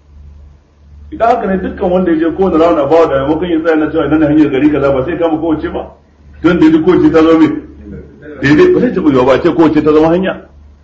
idan haka ne dukkan wanda ya je kowane rauna bawa da maimakon ya tsaya na cewa idan hanyar gari kaza ba sai kama kowace ba tun da duk kowace ta zama daidai ba sai taɓa yiwa ba ce kowace ta zama hanya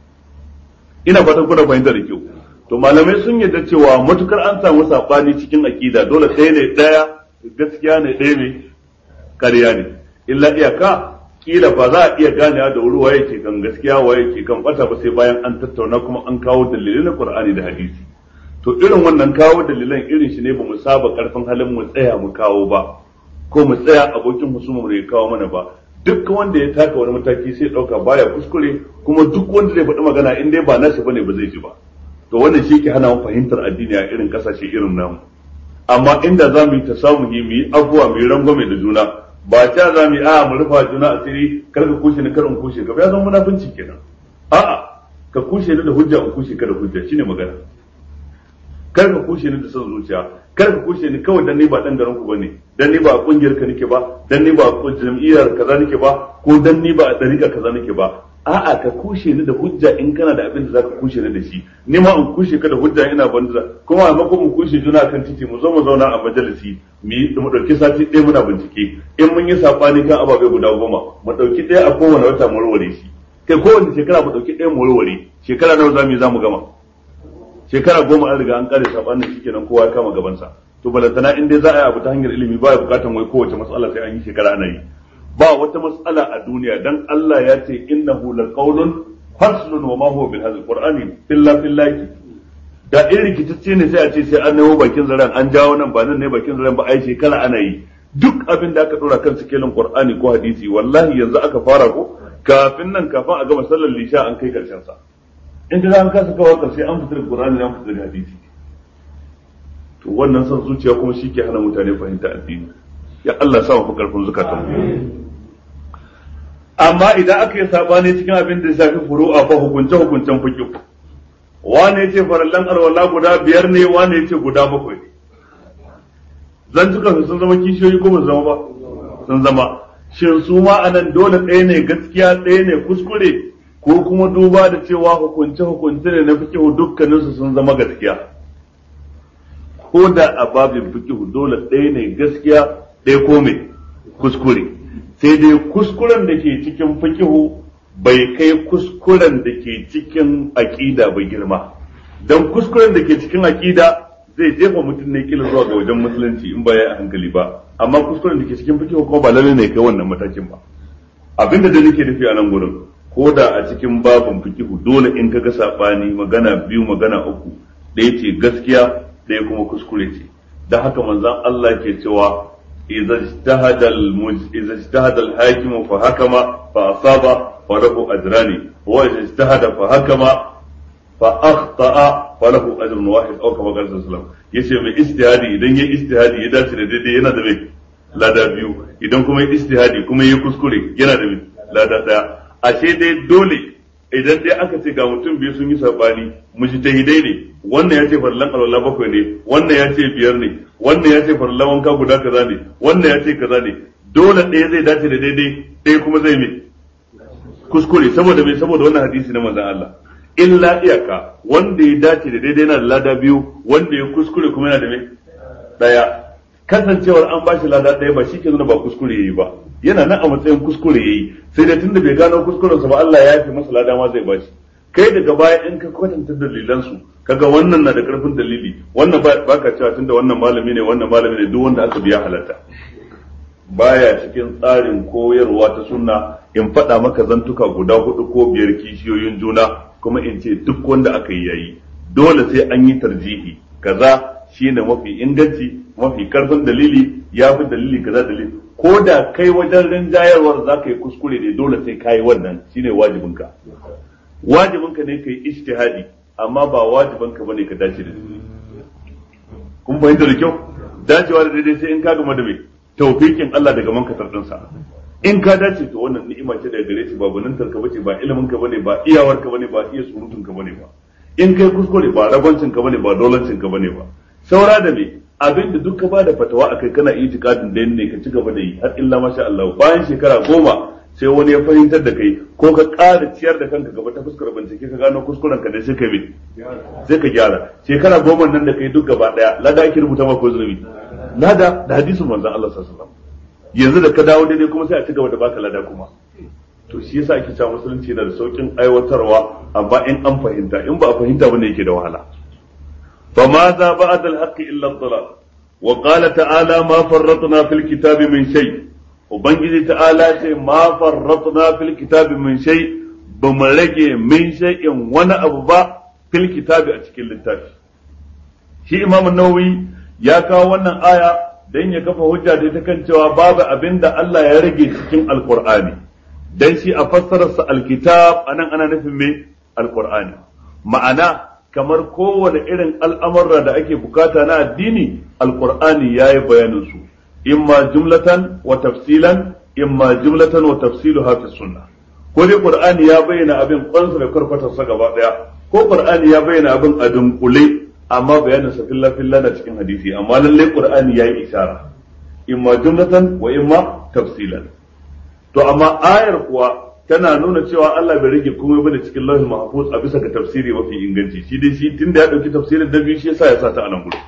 ina fatan kuna fahimta da kyau to malamai sun yarda cewa matukar an samu sabani cikin akida dole ɗaya ne ɗaya gaskiya ne ɗaya ne ƙarya ne illa iyaka kila ba za a iya ganewa da wuri waye ke kan gaskiya waye ke kan bata ba sai bayan an tattauna kuma an kawo dalilai na Qur'ani da hadisi to irin wannan kawo dalilan irin shi ne ba mu saba karfin halin mu tsaya mu kawo ba ko mu tsaya abokin husuma mu ya kawo mana ba duk wanda ya taka wani mataki sai dauka baya kuskure kuma duk wanda zai faɗi magana in dai ba nashi bane ba zai ji ba to wannan shi ke hana mu fahimtar addini a irin kasashe irin namu amma inda za mu yi ta samu mu yi abuwa mu yi rangwame da juna ba ta za mu yi a mu rufa juna asiri kar ka kushe ni kar in kushe ka ya zama munafunci kenan a'a ka kushe ni da hujja in kushe ka da hujja shine magana kar ka kushe ni da son zuciya kar ka kushe ni kawai dan ni ba dan garin ku bane dan ni ba a kungiyar ka nake ba dan ni ba a jam'iyyar kaza nake ba ko dan ni ba a dariƙa kaza nake ba a'a ka kushe ni da hujja in kana da abin da zaka kushe ni da shi ni ma in kushe ka da hujja ina banza kuma a mako mu kushe juna kan titi mu zo mu zauna a majalisi mu yi mu dauki sati ɗaya muna bincike in mun yi sabani kan ababe guda goma mu dauki ɗaya a kowane wata mu warware shi kai kowane shekara mu dauki ɗaya mu warware shekara nawa zamu yi zamu gama shekara goma an riga an kare sabanin shi kenan kowa ya kama gabansa to balantana in dai za a yi abu ta hanyar ilimi ba ya bukatan wai kowace matsala sai an yi shekara ana yi ba wata matsala a duniya dan Allah ya ce innahu laqawlun faslun wa ma huwa bil hadhihi qur'ani illa billahi da in rikitacce ne sai a ce sai an nemo bakin zaren an jawo nan ba nan ne bakin zaren ba ai shekara ana yi duk abin da aka dora kan sikelin qur'ani ko hadisi wallahi yanzu aka fara ko kafin nan kafin a gama sallar lisha an kai karshen sa in ka an kasa kawo karshe an fitar da qur'ani an fitar da hadisi to wannan son zuciya kuma shi ke hana mutane fahimta addini ya Allah sa mu karfin zukatan amma idan aka yi sabani cikin abin da shafi furu'a fa hukunce hukuncen fiqh wane yace farallan arwala guda biyar ne wane yace guda bakwai ne zan tuka sun zama kishiyoyi ko ba zama ba sun zama shin su ma anan dole ɗaya ne gaskiya ɗaya ne kuskure ko kuma duba da cewa hukunce hukunce ne na fiqh dukkaninsu sun zama gaskiya ko da a babin fiqh dole ɗaya ne gaskiya ɗaya ko me kuskure sai dai kuskuren da ke cikin fikihu bai kai kuskuren da ke cikin aƙida ba girma don kuskuren da ke cikin aƙida zai jefa mutum ne kila zuwa ga wajen musulunci in ba ya hankali ba amma kuskuren da ke cikin fikihu kuma ba lalle ne kai wannan matakin ba abinda da nake nufi a nan gurin ko da a cikin babin fikihu dole in ka ga sabani magana biyu magana uku ɗaya ce gaskiya ɗaya kuma kuskure ce da haka manzon Allah ke cewa إذا اجتهد المج... إذا اجتهد الحاكم فحكم فأصاب فله أجران وإذا اجتهد فحكم فأخطأ فله أجر واحد أو كما قال صلى الله عليه وسلم yace mai istihadi idan ya istihadi ya dace da daidai yana da mai lada biyu idan kuma ya istihadi kuma ya kuskure yana da mai lada daya ashe dai dole idan dai aka ce ga mutum biyu sun yi sabani mujtahidai ne wannan ya ce farlan alwala bakwai ne wannan ya ce biyar ne wannan ya ce farlan wanka guda kaza ne wannan ya ce kaza ne dole ɗaya zai dace da daidai ɗaya kuma zai mai kuskure saboda mai saboda wannan hadisi na manzon Allah illa iyaka wanda ya dace da daidai yana da lada biyu wanda ya kuskure kuma yana da mai ɗaya kasancewar an bashi lada ɗaya ba shi ke nuna ba kuskure yayi ba yana nan a matsayin kuskure yayi sai dai tunda bai gano kuskurensa ba Allah ya yafe masa lada ma zai bashi kai daga baya in ka kwatanta dalilansu kaga wannan na da karfin dalili wannan ba ka cewa tunda wannan malami ne wannan malami ne duk wanda aka biya halatta baya cikin tsarin koyarwa ta sunna in faɗa maka zantuka guda hudu ko biyar kishiyoyin juna kuma in ce duk wanda aka yi yayi dole sai an yi tarjihi kaza shine mafi inganci mafi karfin dalili ya fi dalili kaza dalili ko da kai wajen rinjayarwar za ka yi kuskure ne dole sai ka yi wannan shine wajibinka wajibinka ne ka yi ijtihadi amma ba wajibinka bane ka dace da daidai kun fahimta da kyau dacewa da daidai sai in ka gama da mai tawfiqin Allah daga mankatar dinsa in ka dace to wannan ni'ima ce daga gare shi ba bunintar ka bace ba ilimin ka bane ba iyawar ka bane ba iya surutun ka bane ba in kai kuskure ba ragwancin ka bane ba dolancin ka bane ba saura da me abin da duk ka ba da fatawa akai kana itikadin da ne ka ci gaba da yi har illa masha Allah bayan shekara goma sai wani ya fahimtar da kai ko ka ƙara ciyar da kanka gaba ta fuskar bincike ka gano kuskuren ka da sai ka bi sai ka gyara shekara goma nan da kai duk gaba daya lada ake rubuta ma ko zunubi lada da hadisin manzon Allah sallallahu alaihi wasallam yanzu da ka dawo daidai kuma sai a ci gaba da baka lada kuma to shi yasa ake cewa musulunci yana da saukin aiwatarwa amma in an fahimta in ba a fahimta bane yake da wahala فماذا بعد الحق إلا الضلال وقال تعالى ما فرطنا في الكتاب من شيء وبنجي تعالى ما فرطنا في الكتاب من شيء بملقي من شيء وانا أبو في الكتاب أتكل التاش شيء إمام النووي يا كاوانا آية dan ya kafa hujja da ita kan cewa babu abin da Allah ya rage cikin alkur'ani dan shi a fassararsa alkitab anan ana nufin me alkur'ani ma'ana kamar kowane irin al'amurra da ake bukata na addini alkur'ani ya yi bayanin su imma jumlatan wa tafsilan imma jumlatan wa tafsilu hafi sunna ko dai qur'ani ya bayyana abin kwansa da karfatarsa gaba daya ko qur'ani ya bayyana abin a dunkule amma bayanin sa filla filla na cikin hadisi amma lalle qur'ani ya yi isara imma jumlatan wa imma tafsilan to amma ayar kuwa tana nuna cewa Allah bai rage komai bane cikin lauhin mahfuz a bisa ga tafsiri mafi inganci shi dai shi tunda ya dauki tafsirin da biyu shi yasa ya sa ta anan gudu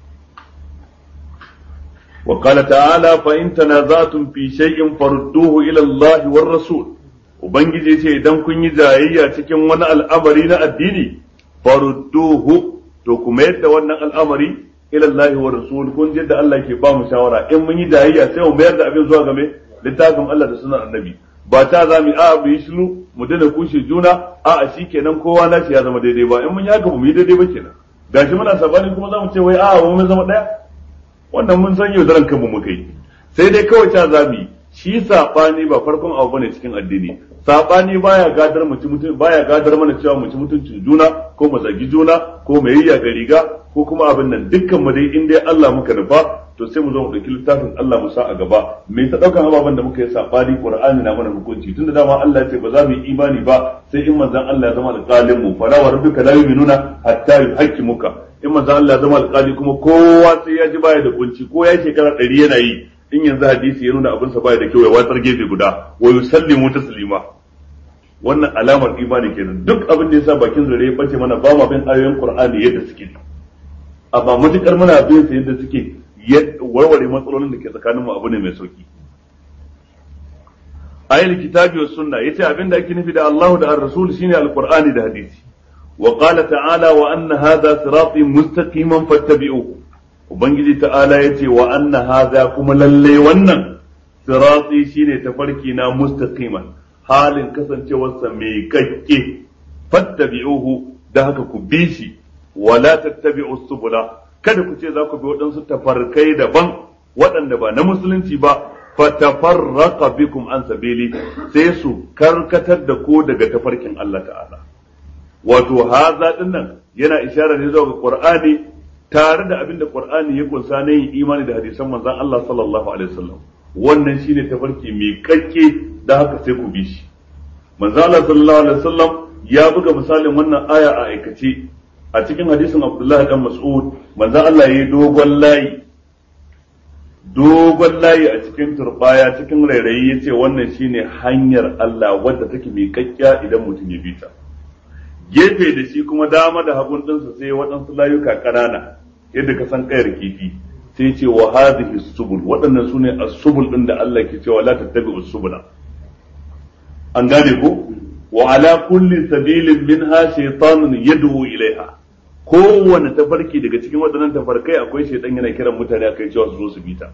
wa qala ta'ala fa in tanazatum fi shay'in farudduhu ila Allah war rasul ubangiji ce idan kun yi jayayya cikin wani al'amari na addini farudduhu to kuma yadda wannan al'amari ila Allah war rasul kun ji da Allah ke ba mu shawara in mun yi jayayya sai mu mayar da abin zuwa game littafin Allah da sunan annabi ba ta za mu a mu yi shiru mu dana kushe juna a a shi kenan kowa na ya zama daidai ba in mun yi haka ba mu yi daidai ba kenan gashi muna sabani kuma za mu ce wai a mun zama daya wannan mun san yau daren kanmu muka yi sai dai kawai ta za mu yi shi sabani ba farkon abu bane cikin addini sabani baya gadar mutum mutum baya gadar mana cewa mu ci mutuncin juna ko mu zagi juna ko mu yayya ga riga ko kuma abin nan dukkan mu dai in dai Allah muka nufa to sai mu zo mu dauki littafin Allah mu sa a gaba me ta daukan ababen da muka yi sabani Qur'ani na mana hukunci tunda dama Allah ya ce ba za mu yi imani ba sai in manzon Allah ya zama alƙalin mu fala wa rabbika la yu'minuna hatta yuhaqqimuka in manzon Allah ya zama alƙali kuma kowa sai ya ji baya da kunci ko ya shekara ɗari yana yi in yanzu hadisi ya nuna abin sa baya da kyau ya watsar gefe guda wa yusallimu taslima wannan alamar imani kenan duk abin da yasa bakin zare ya bace mana ba ma bin ayoyin Qur'ani yadda suke amma matukar muna bin su yadda suke warware matsalolin da ke tsakanin mu abu ne mai sauki ayil kitabi was sunna yace abin da ake nufi da Allahu da ar-rasul shine al-Qur'ani da hadisi wa qala ta'ala wa anna hadha sirati mustaqiman fattabi'uhu ubangiji ta'ala yace wa anna hadha kuma lalle wannan sirati shine tafarki na mustaqiman halin kasancewarsa mai kakke fattabi'uhu da haka ku bi shi wala tattabi'u subula kada ku ce za ku bi waɗansu tafarkai daban waɗanda ba na musulunci ba fatafarraqa bikum an sabili sai su karkatar da ku daga tafarkin Allah ta'ala wato haza dinnan yana ishara ne zuwa ga Qur'ani tare da abin da Qur'ani ya kunsa na yin imani da hadisan manzon Allah sallallahu alaihi wasallam wannan shine tafarki mai kakke da haka sai ku bi shi manzon Allah sallallahu alaihi wasallam ya buga misalin wannan aya a aikace a cikin hadisin Abdullahi dan Mas'ud manzon Allah yayi dogon layi dogon layi a cikin turbaya cikin rairayi yace wannan shine hanyar Allah wadda take mai kakkiya idan mutum ya bi ta gefe da shi kuma dama da hagun ɗinsa sai waɗansu layuka ƙanana yadda ka san kayar kifi sai ce wa hadhihi subul waɗannan sune as-subul ɗin da Allah ke cewa la tattabi'u subula an gane ko wa ala kulli sabilin minha shaytanun yad'u ilaiha kowane tafarki daga cikin waɗannan tafarkai akwai shaytan yana kiran mutane akai cewa su zo su bi ta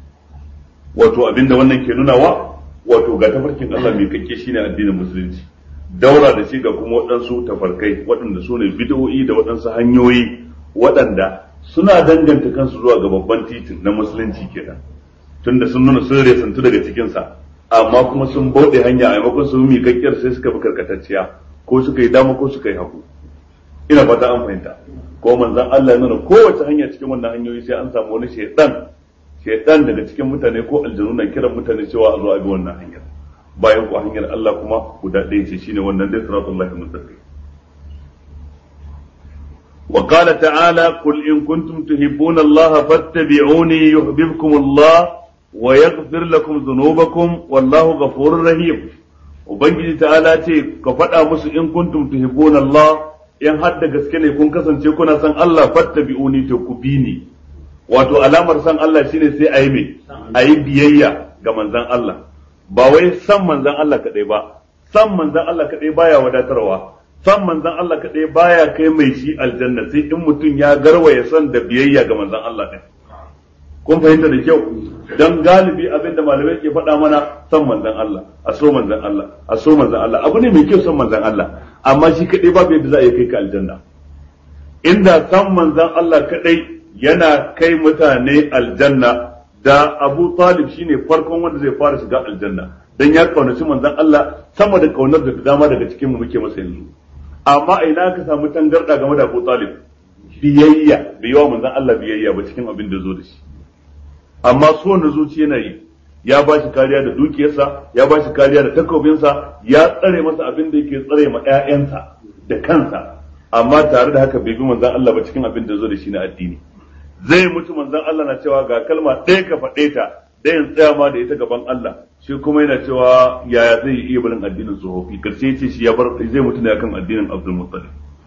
wato abinda wannan ke nunawa wato ga tafarkin Allah mai kake shine addinin musulunci daura da shi ga kuma waɗansu tafarkai waɗanda su ne bid'o'i da waɗansu hanyoyi waɗanda suna danganta kansu zuwa ga babban titin na musulunci kenan tunda sun nuna sun resantu daga cikinsa amma kuma sun bauɗe hanya a maimakon su miƙaƙƙiyar sai suka bi karkatacciya ko suka yi dama ko suka yi hagu ina fata an fahimta ko manzon Allah ya nuna kowace hanya cikin wannan hanyoyi sai an samu wani shaidan shaidan daga cikin mutane ko aljanu na kiran mutane cewa a zo a bi wannan hanyar bayan ku hanyar Allah kuma guda ɗaya ce shine wannan dai siratul lahi mustaqim wa qala ta'ala qul in kuntum tuhibbuna Allah fattabi'uni yuhibbukum Allah wa yaghfir lakum dhunubakum wallahu ghafurur rahim ubangiji ta'ala ce ka faɗa musu in kuntum tuhibbuna Allah in har da gaske ne kun kasance kuna san Allah fattabi'uni to ku bi ni wato alamar san Allah shine sai ayi me ayi biyayya ga manzon Allah ba wai san manzan Allah kaɗai ba san manzan Allah kaɗai baya wadatarwa san manzan Allah kaɗai baya kai mai shi aljanna sai in mutum ya garwaya san da biyayya ga manzan Allah ɗin kun fahimta da kyau dan galibi abin da malamai ke faɗa mana san manzan Allah a so manzan Allah a so manzan Allah abu ne mai kyau san manzan Allah amma shi kaɗai babu yadda za a yi kai ka aljanna inda san manzan Allah kaɗai yana kai mutane aljanna da Abu Talib shine farkon wanda zai fara shiga aljanna dan ya kaunaci manzon Allah sama da kaunar da dama daga cikin mu muke masa yanzu amma a ina ka samu tangarda game da Abu Talib biyayya bai yawa manzon Allah biyayya ba cikin abin da zo da shi amma so na zuci yana yi ya ba shi kariya da dukiyarsa ya ba shi kariya da takobinsa ya tsare masa abin da yake tsare ma ƴaƴansa da kansa amma tare da haka bai bi manzon Allah ba cikin abin da zo da shi na addini zai mutu manzon Allah na cewa ga kalma ɗaya ka faɗe ta ɗayan tsaya ma da ita gaban Allah shi kuma yana cewa yaya zai iya barin addinin tsofaffi karshe ce shi ya bar zai mutu ne akan addinin Abdul Muttalib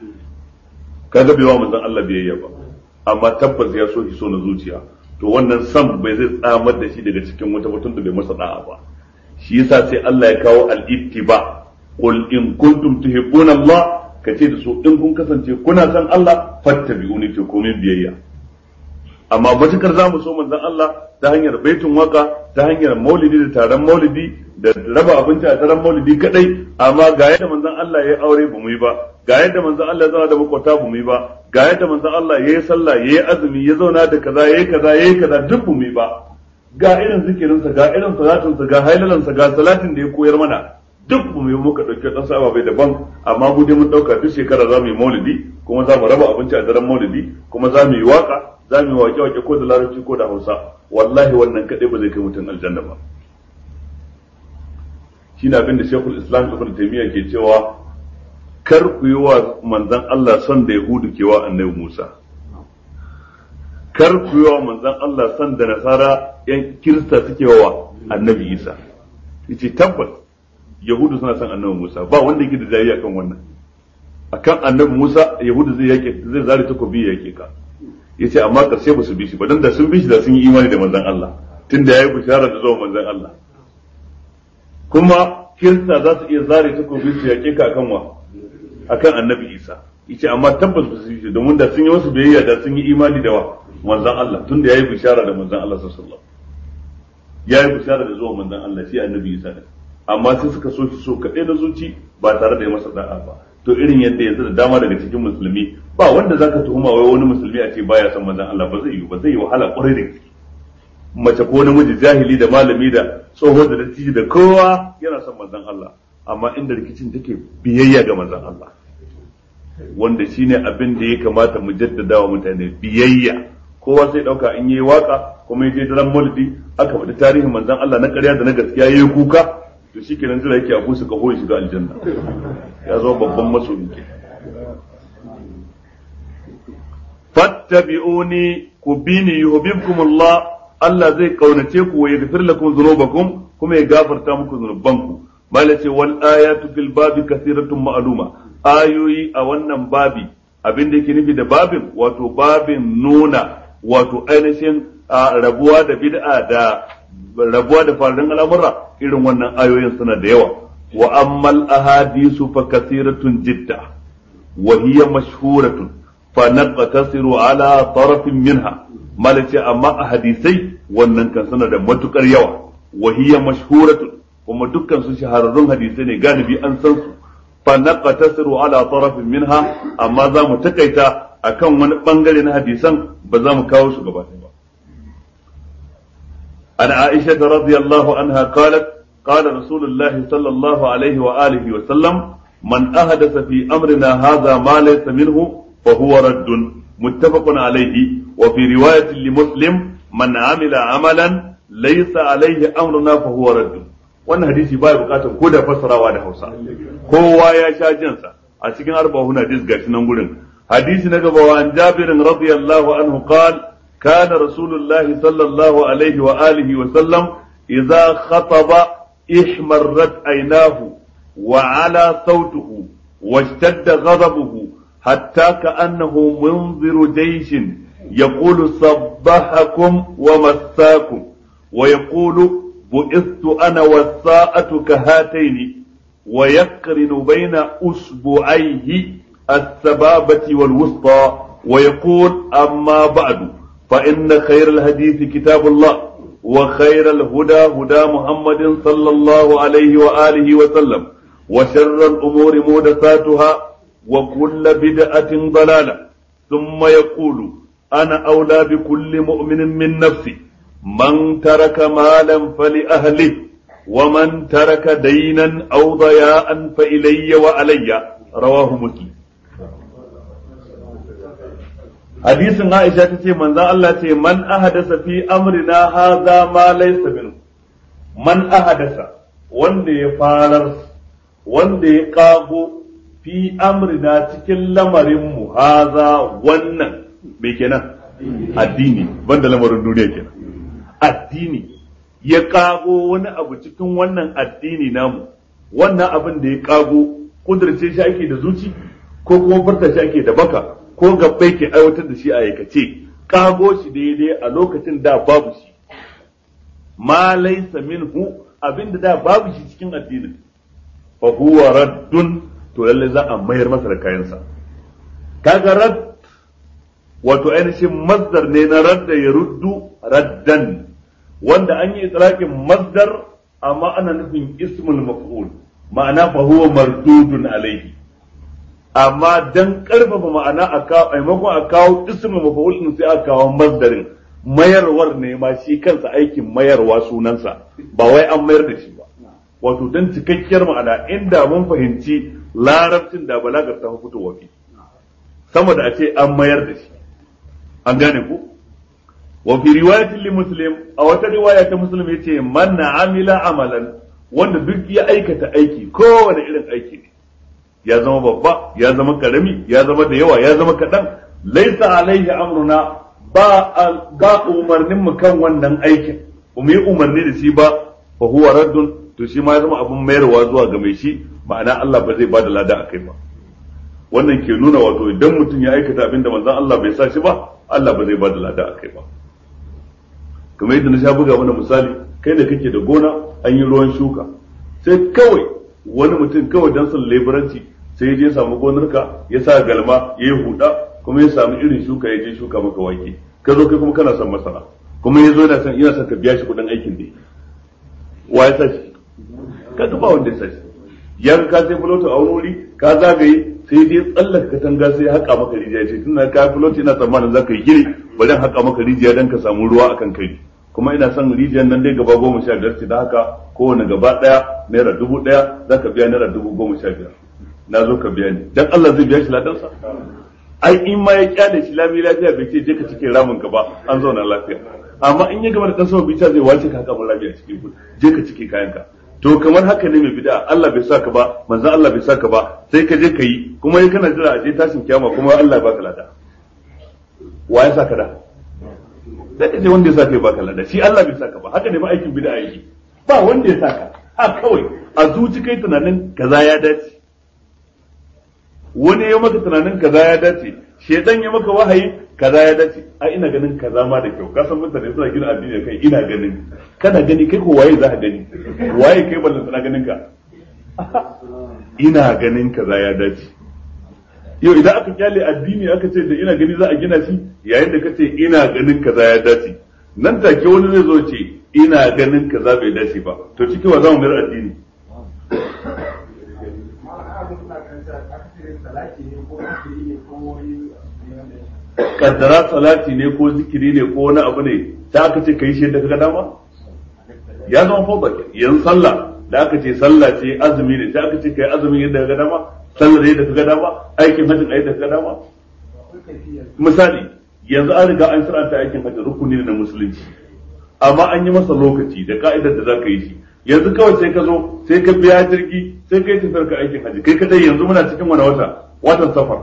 kaga bai wa manzon Allah biyayya ba amma tabbas ya so shi so na zuciya to wannan sam bai zai tsamar da shi daga cikin wata mutum da bai masa da'a ba shi yasa sai Allah ya kawo al-ittiba qul in kuntum tuhibbuna Allah kace da su in kun kasance kuna san Allah fattabi'uni to komin biyayya amma matukar za mu so manzon Allah ta hanyar baitun waka ta hanyar maulidi da taron maulidi da raba abinci a taron maulidi kadai amma ga yadda manzon Allah ya aure ba mu yi ba ga yadda manzon Allah ya zauna da makwata ba mu yi ba ga yadda manzon Allah ya yi sallah ya yi azumi ya zauna da kaza ya yi kaza ya yi kaza duk ba mu yi ba ga irin zikirinsa ga irin salatinsa ga hailalansa ga salatin da ya koyar mana duk mu yi muka ɗauki ɗan sa bai daban amma mu dai mun ɗauka duk shekara za mu yi maulidi kuma za mu raba abinci a daren maulidi kuma za mu yi waka za mu yi wake wake ko da larabci ko da hausa wallahi wannan kadai ba zai kai mutum aljanna ba shi na abin da shekul islam ibn taymiya ke cewa kar ku yi wa manzon Allah son da yahudu ke wa annabi musa kar ku yi wa manzon Allah son da nasara yan kirista suke wa annabi isa yace tabbas yahudu suna son annabi musa ba wanda yake da jayayya kan wannan akan annabi musa yahudu zai yake zai zare takobi ya yake ka yace amma karshe ba su bi shi ba dan da sun bi shi da sun yi imani da manzon Allah tunda yayi bishara da zuwa manzon Allah kuma kirista za su iya zare takobi su yake ka akan wa akan annabi isa yace amma tabbas ba su bi shi domin da sun yi wasu biyayya da sun yi imani da wa manzon Allah tunda yayi bishara da manzon Allah sallallahu alaihi wasallam yayi bishara da zuwa manzon Allah shi annabi isa ne amma sai suka so shi so kaɗai na zuci ba tare da ya masa da'a ba to irin yadda yanzu da dama daga cikin musulmi ba wanda zaka tuhuma wai wani musulmi a ce baya son manzon Allah ba zai yi ba zai yi wahala kwarai da gaske mace ko namiji jahili da malami da tsoho da dattijo da kowa yana son manzon Allah amma inda rikicin take biyayya ga manzon Allah wanda shine abin da ya kamata mu jaddada wa mutane biyayya kowa sai dauka in yi waka kuma yaje daren maulidi aka faɗi tarihin manzon Allah na ƙarya da na gaskiya yayi kuka to shikenan jira yake abu su kaho shiga aljanna ya zama babban masoyi ke fattabi'uni ku bini yuhibbukum Allah Allah zai kaunace ku wa yaghfir lakum dhunubakum kuma ya gafarta muku zunubanku malace wal ayatu fil babi kathiratun ma'luma ayoyi a wannan babi abin da yake nufi da babin wato babin nuna wato ainihin rabuwa da bid'a da rabuwa da faruwar al'amura irin wannan ayoyin suna da yawa wa ammal ahadisu fa kathiratun jidda wa hiya mashhuratun fa naqtasiru ala tarafin minha malace amma ahadisai wannan kan suna da matukar yawa wa hiya mashhuratun kuma dukkan su shahararrun hadisai ne galibi an san su fa naqtasiru ala tarafin minha amma za mu takaita akan wani bangare na hadisan ba za mu kawo su gaba ba عن عائشة رضي الله عنها قالت قال رسول الله صلى الله عليه وآله وسلم من أحدث في أمرنا هذا ما ليس منه فهو رد متفق عليه وفي رواية لمسلم من عمل عملا ليس عليه أمرنا فهو رد wannan hadisi baya bukatar ko da fassarawa da Hausa kowa ya sha jinsa a cikin arba'un hadis gashi nan gurin hadisi na gaba wa an Jabirin radiyallahu anhu qala كان رسول الله صلى الله عليه وآله وسلم إذا خطب احمرت عيناه وعلى صوته واشتد غضبه حتى كأنه منذر جيش يقول صبحكم ومساكم ويقول بئست أنا والساءة كهاتين ويقرن بين أسبوعيه السبابة والوسطى ويقول أما بعد فإن خير الحديث كتاب الله وخير الهدى هدى محمد صلى الله عليه وآله وسلم وشر الأمور محدثاتها وكل بدعة ضلالة ثم يقول أنا أولى بكل مؤمن من نفسي من ترك مالا فلأهله ومن ترك دينا أو ضياء فإلي وعلي رواه مسلم hadisin Aisha ta ce manzon Allah ce man ahadasa fi amrina hadha ma laysa min man ahadasa wanda ya farar wanda ya kago fi amrina cikin lamarin mu hadha wannan me kenan addini banda lamarin duniya kenan addini ya kago wani abu cikin wannan addini namu wannan abin da ya kago kudurce shi ake da zuci ko kuma furta shi ake da baka ko gabbai ke aiwatar da shi a aikace kago shi daidai a lokacin da babu shi ma laysa minhu abinda da babu shi cikin addinin fa huwa raddun to lalle za a mayar masa da kayansa kaga rad wato ainihin masdar ne na radda ya ruddu raddan wanda an yi itlaqin masdar amma ana nufin ismul maf'ul ma'ana fa huwa mardudun alaihi amma dan karfafa ma'ana a kawo maimakon a kawo ismul maf'ul din sai a kawo masdarin mayarwar ne ma shi kansa aikin mayarwa sunansa ba wai an mayar da shi ba wato dan cikakkiyar ma'ana inda mun fahimci larabcin da balagar ta fito wafi sama da a ce an mayar da shi an gane ku wa fi riwayatin li muslim a wata riwaya ta muslim yace man amila amalan wanda duk ya aikata aiki kowane irin aiki ne ya zama babba ya zama karami ya zama da yawa ya zama kaɗan laisa alaihi amruna ba ba umarnin mu kan wannan aikin mu yi umarni da shi ba fa huwa raddun to shi ma ya zama abun mayarwa zuwa ga mai shi ma'ana Allah ba zai bada lada akai ba wannan ke nuna wato idan mutum ya aikata abin da manzon Allah bai sa shi ba Allah ba zai bada lada akai ba kamar yadda na sha buga mana misali kai da kake da gona an yi ruwan shuka sai kawai wani mutum kawai dan son leburanci sai ya je samu gonarka ya sa galma ya yi huda kuma ya samu irin shuka ya je shuka maka wake ka zo kai kuma kana son masara kuma ya zo yana son yana son ka biya shi kuɗin aikin ne wa ya sa shi ka ga ba wanda ya sa shi ya ka sai fuloto a wani wuri ka zagaye sai dai tsallaka katanga sai haƙa maka rijiya ce tunda ka fuloto ina tsammanin za ka yi gini bari haƙa maka rijiya don ka samu ruwa akan kai kuma ina son rijiyar nan dai gaba goma sha biyar ce da haka kowane gaba ɗaya naira dubu ɗaya za ka biya naira dubu goma sha biyar na zo ka biya ni dan Allah zai biya shi ladansa ai in ma ya kyale shi lami lafiya bai ce je ka cikin ramin ka ba an zauna lafiya amma in ya gama da dan sama bita zai wace ka haka mun lafiya cikin ku je ka cike kayan ka to kamar haka ne mai bid'a Allah bai saka ba manzon Allah bai saka ba sai ka je ka yi kuma yi kana jira a je tashin kiyama kuma Allah ya baka lada wa ya saka da da kace wanda ya saka ya baka lada shi Allah bai saka ba haka ne ba aikin bid'a yake ba wanda ya saka ha kawai a zuci kai tunanin kaza ya dace wani ya maka tunanin kaza ya dace shedan ya maka wahayi kaza ya dace a ina ganin kaza ma da kyau kasan mutane suna gina addini kai ina ganin kana gani kai ko waye za ka gani waye kai ballan sana ganin ka ina ganin kaza ya dace yau idan aka kyale addini aka ce da ina gani za a gina shi yayin da kace ina ganin kaza ya dace nan take wani zai zo ce ina ganin kaza bai dace ba to cikin wa za mu mayar addini kaddara salati ne ko zikiri ne ko wani abu ne ta aka ce kai shi da kaga dama ya zama fawda yanzu sallah da aka ce sallah ce azumi ne ta aka ce kai azumin yadda kaga dama sallar yadda kaga dama aikin hajjin yadda kaga dama misali yanzu an riga an saranta aikin hajji rukuni ne na musulunci amma an yi masa lokaci da ka'idar da za ka yi shi yanzu kawai sai ka zo sai ka biya jirgi sai kai tafiyar ka aikin hajji kai kadai yanzu muna cikin wani wata watan safar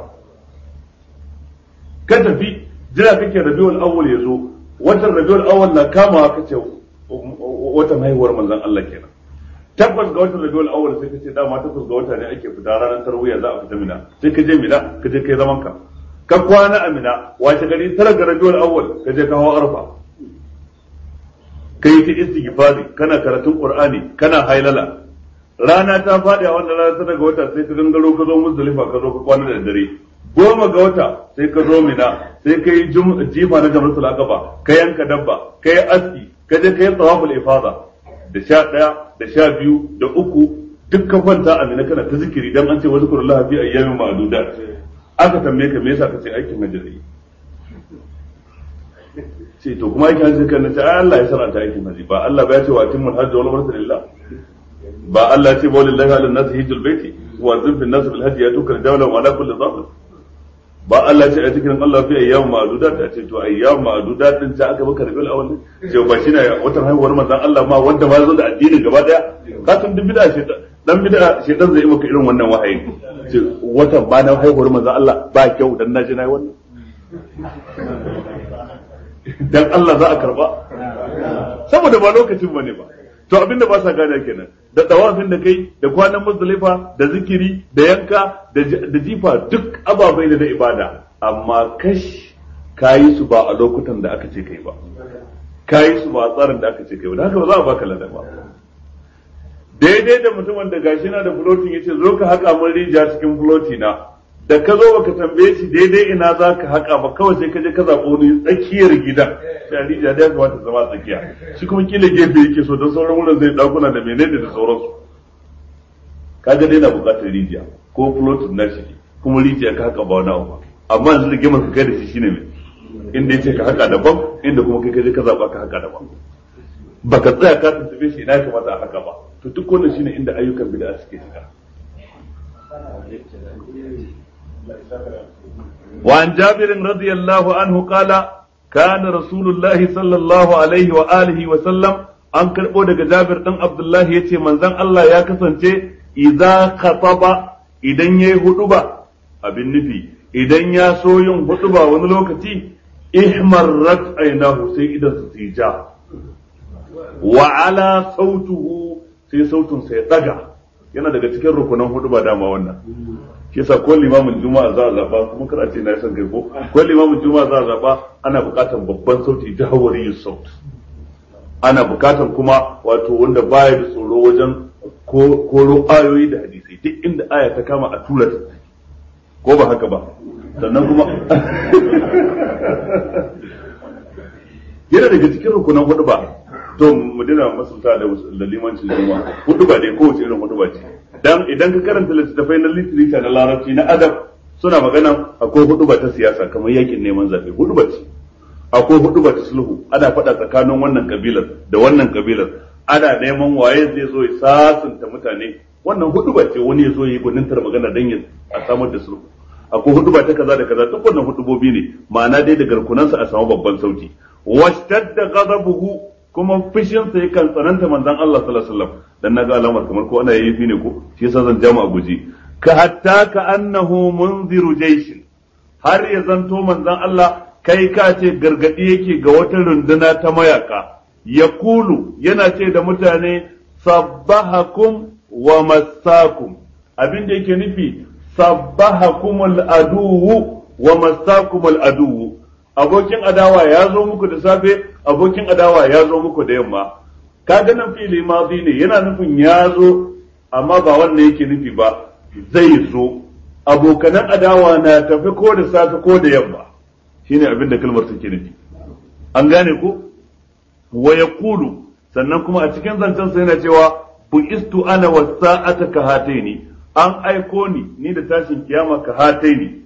ka tafi jira kake rabiul awwal ya zo watan rabiul awwal na kama ka ce watan haihuwar manzon Allah kenan tabbas ga watan rabiul awwal sai ka ce dama takwas ga wata ne ake fita ranar tarwiya za a fita mina sai ka je mina ka je kai zaman ka ka kwana a mina wace gari tara ga rabiul awwal ka je ka hawa arfa kai ta istighfari kana karatun qur'ani kana hailala rana ta faɗi a wannan rana ta daga wata sai ka gangaro ka zo muzdalifa ka zo ka kwana da dare goma ga wata sai ka zo mina sai ka yi jifa na jamratul aqaba ka yanka dabba ka yi aski ka je ka yi tawaful ifada da sha ɗaya da sha biyu da uku duk ka kwanta a mina kana ta zikiri dan an ce wasu kurullah fi ayyamin ma'dudat aka tambaye ka me yasa ka ce aikin hajji ne ce to kuma aikin hajji kan ce ai Allah ya saranta aikin hajji ba Allah ba ya ce wa timmul hajji wal umrata lillah ba Allah ya ce ba lillahi ala nas hijjul baiti wa zin fi nas bil hajji yatuka dawla wa ala kulli dhamir ba Allah ce a cikin Allah fi ayyam ma'dudat ta ce to ayyam ma'dudat din ta aka baka rabil awal ce ba shine watan haihuwar manzon Allah ma wanda ma zo da addinin gaba daya ka san duk bid'a ce dan bid'a ce dan zai maka irin wannan wahayi ce watan ba na haihuwar manzon Allah ba kyau dan naji nayi wannan dan Allah za a karba saboda ba lokacin bane ba to abinda ba sa gane kenan da tawafin da kai da kwanan muzdalifa da zikiri da yanka da jifa duk ababai da ibada amma kash kayi su ba a lokutan da aka ce kai ba kayi su ba a tsarin da aka ce kai ba da haka ba za a baka ladan ba daidai da mutumin da gashi na da floating yace zo ka haka mun rijiya cikin floti na da ka zo baka tambaye shi daidai ina za ka haka ba kawai sai ka je ka zaɓo ni tsakiyar gidan sai rijiya da ya kamata zama tsakiya shi kuma kila gefe yake so don sauran wurin zai dakuna da menene da sauransu kaga dai na buƙatar rijiya ko floating na shi kuma rijiya ka haka ba wani abu ba amma yanzu da gemar ka kai da shi shine mai inda yace ka haka daban inda kuma kai ka je ka zaɓa ka haka daban baka tsaya ka tuntube shi ina kamata a haka ba to duk wannan shine inda ayyukan bid'a suke shiga وعن جابر رضي الله عنه قال kana rasulullahi sallallahu alaihi wa alihi wa sallam an karbo daga Jabir dan Abdullah yace manzon Allah ya kasance idza khataba idan yayi huduba abin nufi idan ya so yin huduba wani lokaci ihmarrat ainahu sai idan su tija wa ala sautuhu sai sautun sai daga yana daga cikin rukunan huduba dama wannan shi yasa ko limamin juma'a za a zaba kuma kar a ce na san kai ko ko limamin juma'a za a zaba ana buƙatar babban sauti jahawari saut ana buƙatar kuma wato wanda baya da tsoro wajen koro ayoyi da hadisai duk inda aya ta kama a tura ta ko ba haka ba sannan kuma yana daga cikin rukunan hudu ba to mu dina masulta da limancin juma'a hudu ba dai kowace irin hudu ba ce dan idan ka karanta littattafai na literature na larabci na adab suna magana akwai hudu ba ta siyasa kamar yakin neman zaɓe hudu ba ce akwai hudu ba ta sulhu ana faɗa tsakanin wannan kabilar da wannan kabilar ana neman waye zai zo ya sasanta mutane wannan hudu ba ce wani ya zo ya yi gwanintar magana don ya a samar da sulhu akwai hudu ba ta kaza da kaza duk wannan hudubobi ne ma'ana dai da garkunansa a samu babban sauti washtadda ghadabuhu kuma fushinsa yakan tsananta manzon Allah sallallahu alaihi wasallam dan naga alamar kamar ko ana yayi ne ko shi yasa zan jama a guji ka hatta ka annahu munziru jayshin har ya zanto manzon Allah kai ka ce gargadi yake ga wata runduna ta mayaka yaqulu yana ce da mutane sabbahakum wa massakum abin da yake nufi sabbahakumul aduwu wa massakumul aduwu abokin adawa ya zo muku da safe abokin adawa ya zo muku da yamma kaga nan fili mazi ne yana nufin ya zo amma ba wannan yake nufi ba zai zo abokanan adawa na tafi ko da safe ko da yamma shine abin da kalmar take nufi an gane ko wa yaqulu sannan kuma a cikin zancen sa yana cewa bu istu ana wasa'ata ka hataini an aiko ni ni da tashin kiyama ka hataini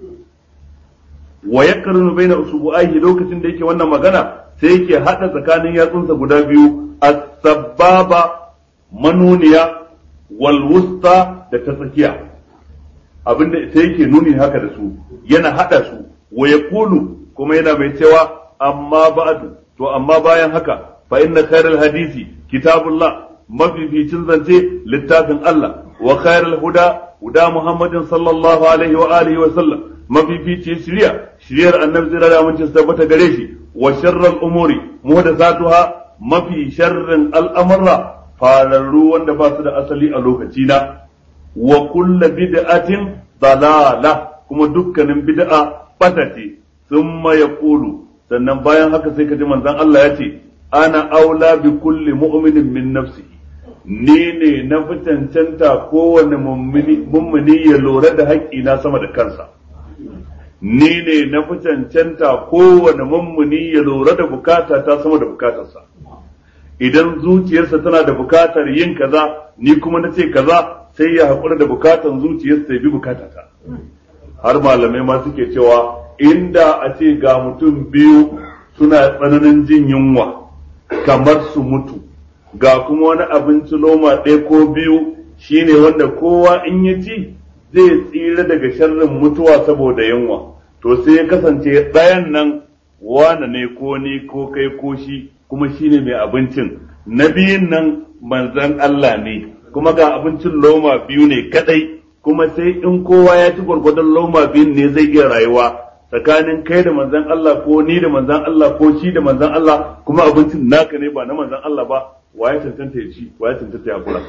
wa yaqrunu baina usbu'aihi lokacin da yake wannan magana sai yake hada tsakanin yatsunsa guda biyu as-sababa manuniya wal wusta da ta tsakiya abinda sai yake nuni haka da su yana hada su wa yaqulu kuma yana mai cewa amma ba'du to amma bayan haka fa inna khairal hadisi kitabullah mafificin zance littafin Allah wa khairal huda huda Muhammadin sallallahu alaihi wa alihi wa sallam mafifici shirya shiryar annabi zira da mun tabbata gare shi wa sharral umuri muhdathatuha mafi sharrin al'amurra fararru wanda ba su da asali a lokaci na wa kullu bid'atin dalala kuma dukkanin bid'a bata ce thumma yaqulu sannan bayan haka sai ka ji manzon Allah ya ce ana aula bi kulli mu'minin min nafsihi ni ne na fi cancanta kowane mummuni ya lura da haƙƙina sama da kansa ni ne na fi cancanta kowane mummuni ya lura da bukata ta sama da bukatarsa idan zuciyarsa tana da bukatar yin kaza ni kuma na ce kaza sai ya haƙura da bukatan zuciyarsa ya bi bukatata har malamai ma suke cewa inda a ce ga mutum biyu suna tsananin jin yunwa kamar su mutu ga kuma wani abinci loma ɗaya ko biyu shine wanda kowa in ya ci zai tsira daga sharrin mutuwa saboda yunwa to sai ya kasance ɗayan nan wane ne ko ni ko kai ko shi kuma shine mai abincin na biyun nan manzan Allah ne kuma ga abincin loma biyu ne kadai kuma sai in kowa ya ci gwargwadon loma biyun ne zai iya rayuwa tsakanin kai da manzan Allah ko ni da manzan Allah ko shi da manzan Allah kuma abincin naka ne ba na manzan Allah ba waye cancanta ya ci waye cancanta ya kula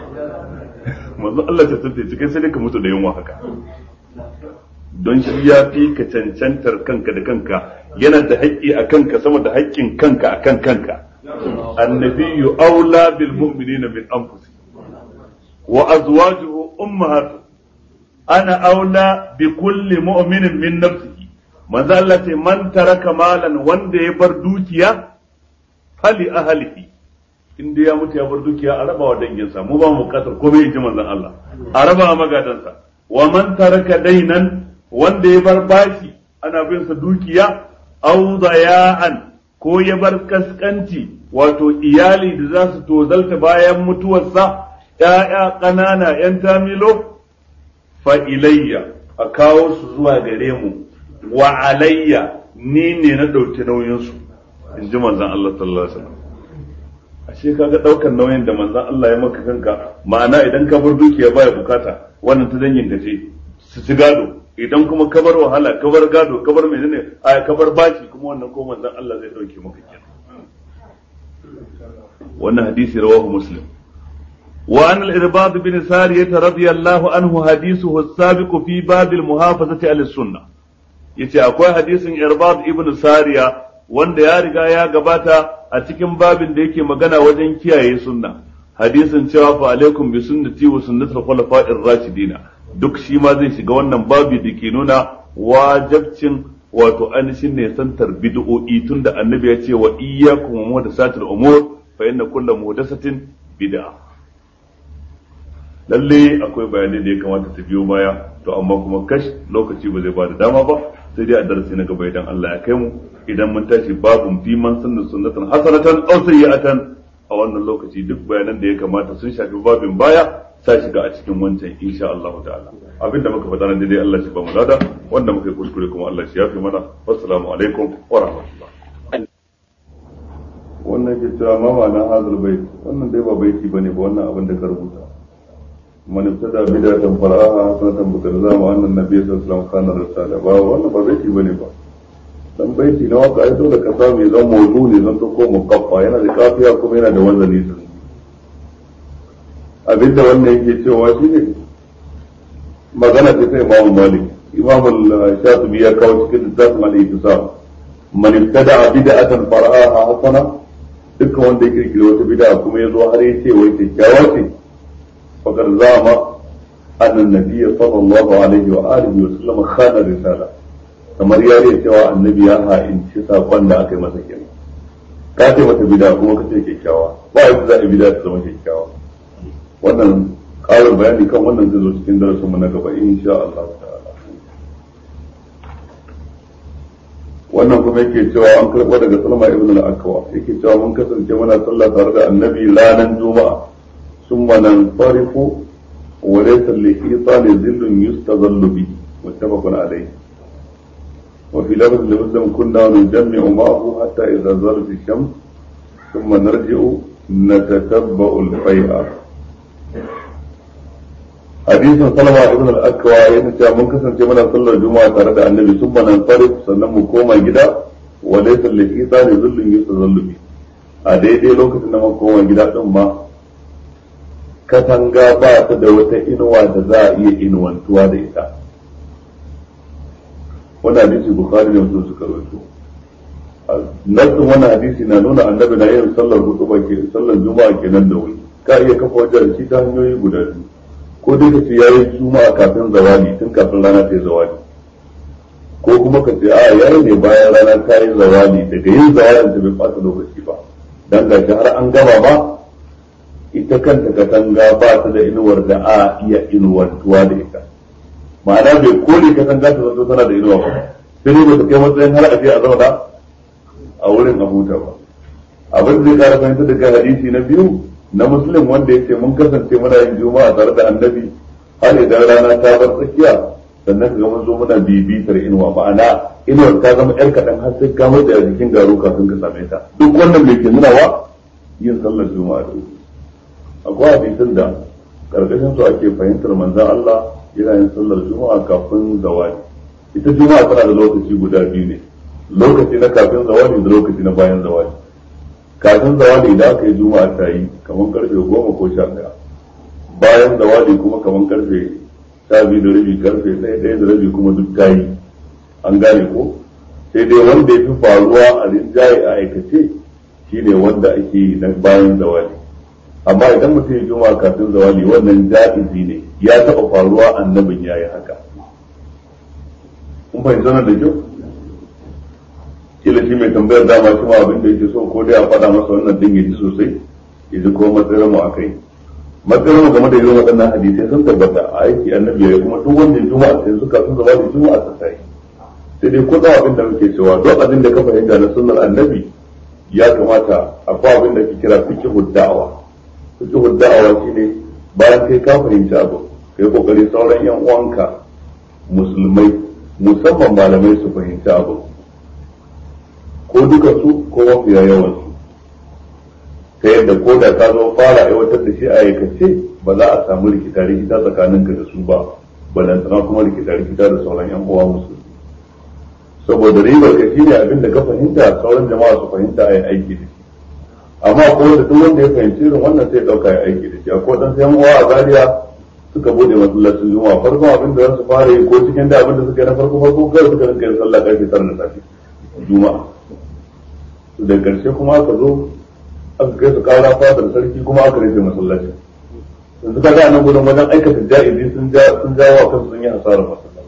manzan Allah cancanta ya ci kai sai dai ka mutu da yunwa haka don shi ya fi ka cancantar kanka da kanka yana da haƙƙi a kanka sama da haƙƙin kanka a kan kanka annabiyyu aula bil mu'minina min anfusi wa azwajuhu ummahatu ana aula bi kulli mu'minin min nafsihi manzo Allah ce man taraka malan wanda ya bar dukiya fali ahlihi inda ya mutu ya bar dukiya a raba wa danginsa mu ba mu bukatar komai ji manzon Allah a raba wa magadansa wa man taraka dainan wanda ya bar bashi ana bin sa dukiya aw daya'an ko ya bar kaskanci wato iyali da za su tozalta bayan mutuwarsa ‘ya'ya ƙanana ‘yan tamilo fa ilayya a kawo su zuwa gare mu wa alayya ni ne na ɗauki nauyinsu in ji manzan Allah sallallahu alaihi wasallam ashe kaga ɗaukar nauyin da manzan Allah ya maka kanka ma'ana idan ka bar dukiya baya bukata wannan ta dangin ka ce su ci gado idan kuma ka bar wahala ka bar gado ka bar menene a ka bar bashi kuma wannan ko manzan Allah zai ɗauke maka kenan wannan hadisi rawahu muslim وعن الإرباض بن سارية رضي الله عنه حديثه السابق في باب المحافظة على السنة yace akwai hadisin irbad ibn sariya wanda ya riga ya gabata a cikin babin da yake magana wajen kiyaye sunna hadisin cewa fa alaikum bi sunnati wa sunnatul khulafa'ir rashidina duk shi ma zai shiga wannan babi da ke nuna wajibcin wato anishin ne santar bid'o'i tunda annabi ya ce wa iyyakum wa muhdathatil umur fa inna kullu muhdathatin bid'ah lalle akwai bayanai da ya kamata ta biyo baya to amma kuma kash lokaci ba zai ba da dama ba sai dai a darasi na gaba idan Allah ya kai mu idan mun tashi babun fi man sunna sunnatan hasanatan aw sayyi'atan a wannan lokaci duk bayanan da ya kamata sun shafi babin baya sa shiga a cikin wancan insha Allah ta'ala abinda muka faɗa nan dai Allah shi ba mu lada wanda muka yi kuskure kuma Allah shi yafi mana wassalamu alaikum wa rahmatullah wannan ke cewa mama na hazul bait wannan dai ba baiti bane ba wannan abin da ka rubuta من ابتدى بدعة فرعاها حسنة بتلزام أن النبي صلى الله عليه وسلم كان رسالة ba wannan ba baiti bane ba dan baiti na waka ai dole ka samu ya zama mawdu ne zan to ko mukaffa yana da kafiya kuma yana da wazani sun abinda wannan yake cewa shine magana ce ta Imam Malik Imam Shafi'i ya kawo cikin littafin al-Ittisam man ibtada bid'atan far'aha hasana dukkan wanda ya kirkiri wata bid'a kuma ya zo har ya ce wai kyakkyawa ce فقد زعم أن النبي صلى الله عليه وآله وسلم خان الرسالة kamar ya yi cewa annabi ya ha'inci saƙon da aka yi masa kenan ka ce mata bida kuma ka ce kyakkyawa ba yadda za a bida ta zama kyakkyawa wannan ƙarin bayani kan wannan zai zo cikin darasin mu na gaba insha Allah ta'ala wannan kuma yake cewa an karɓo daga Salma ibn al-Akwa yake cewa mun kasance muna sallah tare da annabi ranar juma'a ثم ننصرف وليس للشيطان ظل يستظل به متفق عليه وفي لفظ لمسلم كنا نجمع معه حتى إذا زالت الشمس ثم نرجع نتتبع الفيئة حديث سلمة ابن الأكوى ينشأ من كسر جمعنا صلى الجمعة ترى النبي ثم ننصرف سنم كوما جدا وليس للشيطان ظل يستظل به a daidai lokacin da muka koma gida din ma katanga ba ta da wata inuwa da za a iya inuwantuwa da ita wani hadisi bukhari da mutum suka rawaito nassin wannan hadisi na nuna annabi na yin sallar hudu ba ke sallar juma'a kenan da wuri ka iya kafa wajen shi ta hanyoyi guda biyu ko dai ka ce yayi juma'a kafin zawali tun kafin rana ta yi zawali ko kuma ka ce a yayi ne bayan rana ta yi zawali daga yin zawalin ta bai fata lokaci ba dan gashi har an gama ba ita kanta katanga ba ta da inuwar da a iya inuwantuwa da ita ma'ana bai kore katanga ta zanto tana da inuwa ba sai ba ta kai matsayin har a je a zauna a wurin a huta ba abin da zai kara fahimta daga hadisi na biyu na musulun wanda ya ce mun kasance muna yin juma'a tare da annabi har idan rana ta bar tsakiya sannan ka ga mun zo muna bibitar inuwa ma'ana inuwar ta zama yar kaɗan har sai ka mutu a jikin garu kafin ka same ta duk wannan mai ke nuna wa yin sallar juma'a da wuri akwai hadisin da karkashin su ake fahimtar manzan Allah yana yin sallar juma'a kafin zawali ita juma'a tana da lokaci guda biyu ne lokaci na kafin zawali da lokaci na bayan zawali kafin zawali idan aka yi juma'a ta yi kamar karfe goma ko sha ɗaya bayan zawali kuma kamar karfe sha biyu da rabi karfe ɗaya ɗaya da rabi kuma duk ta yi an gane ko sai dai wanda ya fi faruwa a rinjaye a aikace shine wanda ake yi na bayan zawali amma idan mutum ya juma'a kafin zawali wannan ja'izi ne ya taɓa faruwa annabin ya yi haka kun fahimci wannan da kyau kila shi mai tambayar dama shi ma abin da yake so ko dai a faɗa masa wannan din ya ji sosai ya ji ko matsayin mu akai matsayin mu game da irin waɗannan hadisai sun tabbata a aiki annabi ya kuma duk wanda ya juma'a sai suka sun zama da juma'a ta sai sai dai ko abin da muke cewa duk abin da ka fahimta na sunnar annabi ya kamata akwai abin da ke kira fiqhu da'awa fiqhu da'awa shine bayan kai ka fahimci abu kai kokari sauran yan uwanka musulmai musamman malamai su fahimci abu duka su ko mafiya yawan su ta yadda ko da ka zo fara aiwatar da shi a aikace ba za a samu rikita rikita tsakaninka da su ba balantana kuma rikita rikita da sauran yan uwa musu saboda ribar ka shine abin da ka fahimta sauran jama'a su fahimta a yi aiki da shi amma ko da duk wanda ya fahimci irin wannan sai ya dauka ya aiki da shi akwai dan sai uwa a Zaria suka bude masallacin juma'a farkon abin da za su fara yi ko cikin da abin da suka yi na farko farko kai suka rinka yin sallah karfe tara na safe juma'a da karshe kuma aka zo aka kai su kara fadar sarki kuma aka rufe masallaci yanzu ka ga nan gudun wajen aikata ja'izi sun ja sun jawo wa kansu sun yi hasarar masallaci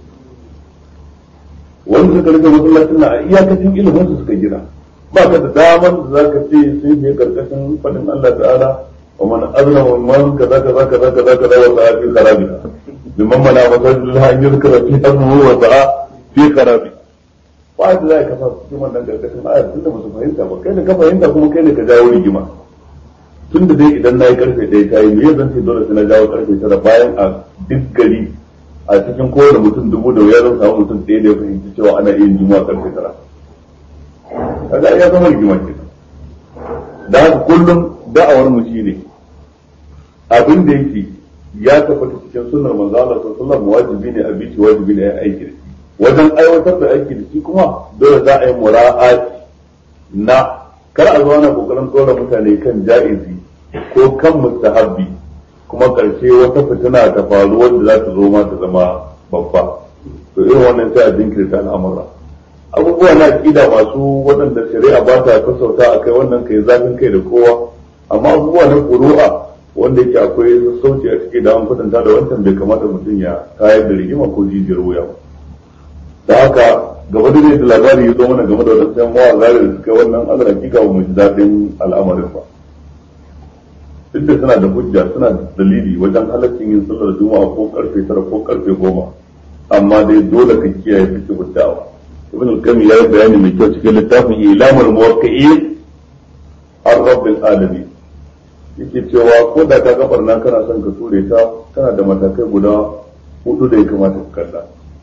wanda suka rufe masallacin na a iyakacin ilimin su suka gina ba ka da daman da za ka ce sun yi karkashin fadin Allah ta'ala wa man azna wa man kaza kaza kaza kaza kaza wa sa'a fi kharabiha liman mana masajidul an yuzkara fi amru wa sa'a fi kharabi ba da za ka sa cikin wannan karkashin ayar tunda ba su fahimta ba kai da ka fahimta kuma kai ne ka jawo rigima tunda dai idan na yi karfe ɗaya ta yi me zan ce dole sai na jawo karfe tara bayan a duk gari a cikin kowane mutum dubu da wuya zan samu mutum ɗaya da ya fahimci cewa ana yin juma'a karfe tara kaga ya zama rigima ke da haka kullum da'awar mu shine abin da yake ya tabbata cikin sunnar manzo Allah sallallahu alaihi wajibi ne a bici wajibi ne a aiki da shi wajen aiwatar da aiki da shi kuma dole za a yi mura'ati na kar a zo ana kokarin tsora mutane kan ja'izi ko kan mustahabbi kuma karshe wata fitina ta faru wanda za ta zo ma ta zama babba to irin wannan sai a jinkirta al'amura abubuwa na aqida masu waɗanda shari'a ba ta sassauta a kai wannan kai zafin kai da kowa amma abubuwa na ƙuru'a wanda yake akwai sassauci a ciki da an kwatanta da wancan bai kamata mutum ya kayar da rigima ko jijiyar wuya ba da haka gaba da da labari ya zo mana game da wadansu yan mawa zari da suka wannan ala hakika ba mu ji daɗin al'amarin ba duk da suna da hujja suna da dalili wajen halaccin yin sallar juma'a ko karfe tara ko karfe goma amma dai dole ka kiyaye fiqh da'awa ibn al-qayyim ya yi bayani mai kyau cikin littafin ilamul muwaqqi'in ar-rabbil alamin yake cewa ko da ka gabar nan kana son ka ture ta kana da matakai guda hudu da ya kamata ka kalla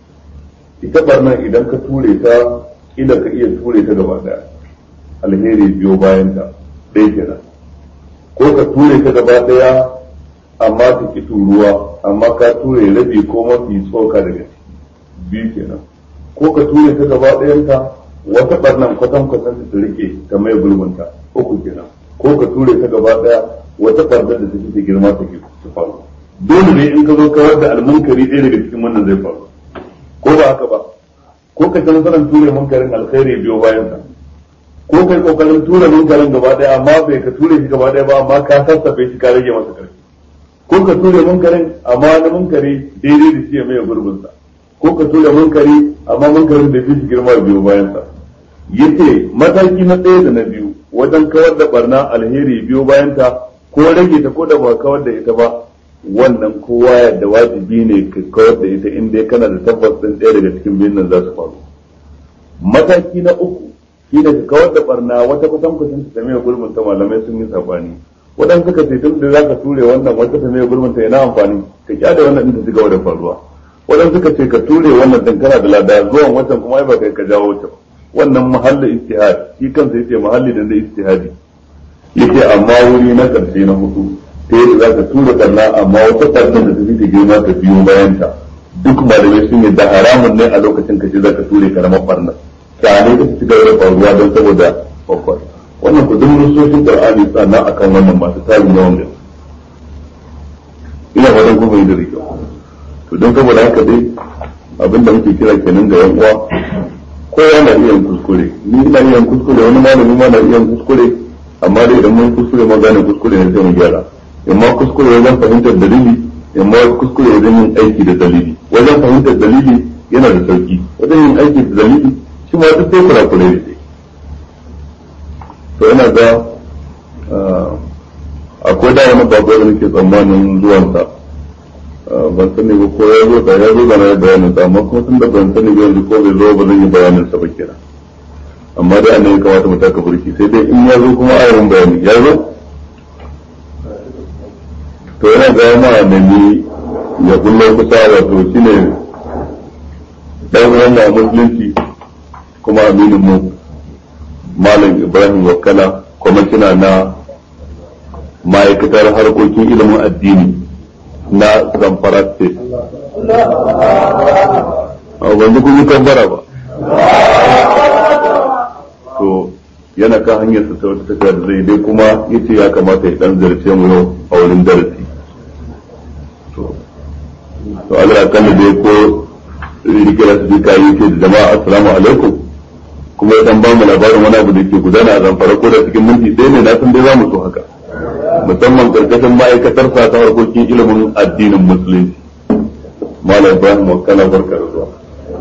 ita barnan idan ka ture ta kila ka iya ture ta gaba daya alheri biyo bayan ta ɗaya kenan ko ka ture ta gaba daya amma ta ki turuwa amma ka ture rabi ko mafi tsoka daga ciki biyu kenan ko ka ture ta gaba ɗayanta wata barnan kwatan kwatan ta rike ta mai gulmunta uku kenan ko ka ture ta gaba ɗaya wata barnar da take da girma take ta faru dole ne in ka zo kawar da almunkari ɗaya daga cikin wannan zai faru ko ba haka ba ko ka san sanan ture munkarin alkhairi biyo bayan sa ko kai kokarin ture munkarin gaba ɗaya amma bai ka ture shi gaba ɗaya ba amma ka sassafe shi ka rage masa karfi ko ka ture munkarin amma wani munkari daidai da shi ya mai gurbin sa ko ka ture munkari amma munkarin da fi shi girma biyo bayan sa yace mataki na ɗaya da na biyu wajen kawar da barna alheri biyo bayan ta ko rage ta ko da ba kawar da ita ba wannan kowa yadda wajibi ne ka kawar da ita inda kana da tabbas din ɗaya daga cikin biyun nan za su faru mataki na uku shi ne ka kawar da barna wata kusan kusan ta mai gurbin ta malamai sun yi sabani wadan suka ce tun da zaka ture wannan wata ta mai gurbin ta yana amfani ka kyada wannan din ta cigaba da faruwa wadan suka ce ka ture wannan din kana da lada zuwan wancan kuma ai ba kai ka jawo ta wannan mahallin ijtihad shi kansa yace mahalli da da ijtihadi yace amma wuri na karshe na hudu ta yadda za ka tura barna amma wata barna da ta fi ta girma ta biyo bayan ta duk malamai sun yi da haramun ne a lokacin ka ce za ka ture karamar barna kyale ta ci gaba da faruwa don saboda babbar wannan ku duk nusoshin qur'ani sannan akan wannan masu tarin yawan gaske ina fatan kuma yi da rike to don saboda haka dai abinda muke kira kenan ga yan uwa kowa na iya kuskure ni ina iya kuskure wani malami ma na iya kuskure amma dai idan mun kuskure ma gane kuskure ne sai mu gyara imma kuskure wajen fahimtar dalili imma kuskure wajen yin aiki da dalili wajen fahimtar dalili yana da sauki wajen yin aiki da dalili shi ma duk sai kurakurai da sai to yana ga akwai da wani bako da nake tsammanin zuwansa ban sani ba ko ya zo da ya zo da na bayanin sa amma kuma tun da ban sani ba yanzu ko bai zo ba zan yi bayanin sa ba kenan amma dai annabi kamata mu taka burki sai dai in ya zo kuma ayyukan bayani ya zo to yana ga ma da ni ya kullo kusa wato shine dan uwan mu musulunci kuma aminin mu malam ibrahim wakala kwamishina na ma'aikatar harkokin ilimin addini na zamfara state a wanda kun yi kambara ba to yana kan hanyar sa ta wata tafiya da zai dai kuma yace ya kamata ya dan zarce mu yau a wurin darasi to to Allah ya kalle dai ko rikira su duka yi ce da jama'a assalamu alaikum kuma ya dan ba mu labarin wani abu da ke gudana a zamfara ko da cikin minti ɗaya ne na san dai za mu so haka musamman karkashin ma'aikatar sa ta harkokin ilimin addinin musulunci malam ibrahim wakala barka da zuwa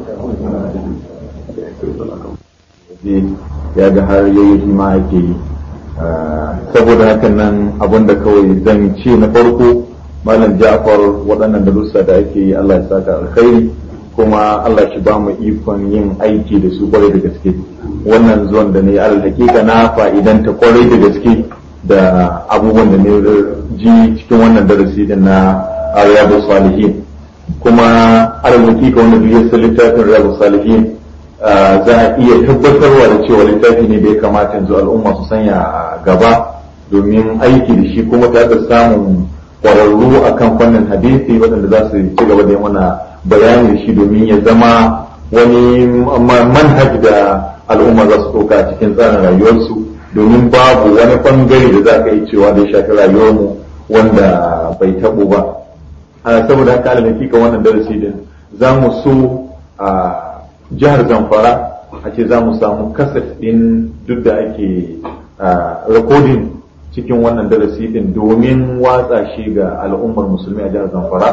ya ga har yayi shi ma ake yi saboda hakan nan abinda kawai zan ce na farko malam ja'far waɗannan darussa da ake yi Allah ya saka alkhairi kuma Allah shi ba mu ikon yin aiki da su kwarai da gaske wannan zuwan da ne alal hakika na fa'idanta kwarai da gaske da abubuwan da ne ji cikin wannan darasi din na riyadu salihin kuma alal hakika wanda duk ya san littafin riyadu salihin za a iya tabbatarwa da cewa littafi ne da ya kamata yanzu al'umma su sanya a gaba domin aiki da shi kuma ta da samun kwararru akan fannin hadisi waɗanda za su ci gaba da mana bayani da shi domin ya zama wani manhaj da al'umma za su ɗauka a cikin tsarin rayuwarsu domin babu wani bangare da za ka yi cewa da ya shafi rayuwarmu wanda bai taɓo ba saboda haka alamaki wannan darasi din za mu so a jihar zamfara a ce za mu samu kasaf ɗin duk da ake rikodin cikin wannan darasi ɗin domin watsa shi ga al'ummar musulmi a jihar zamfara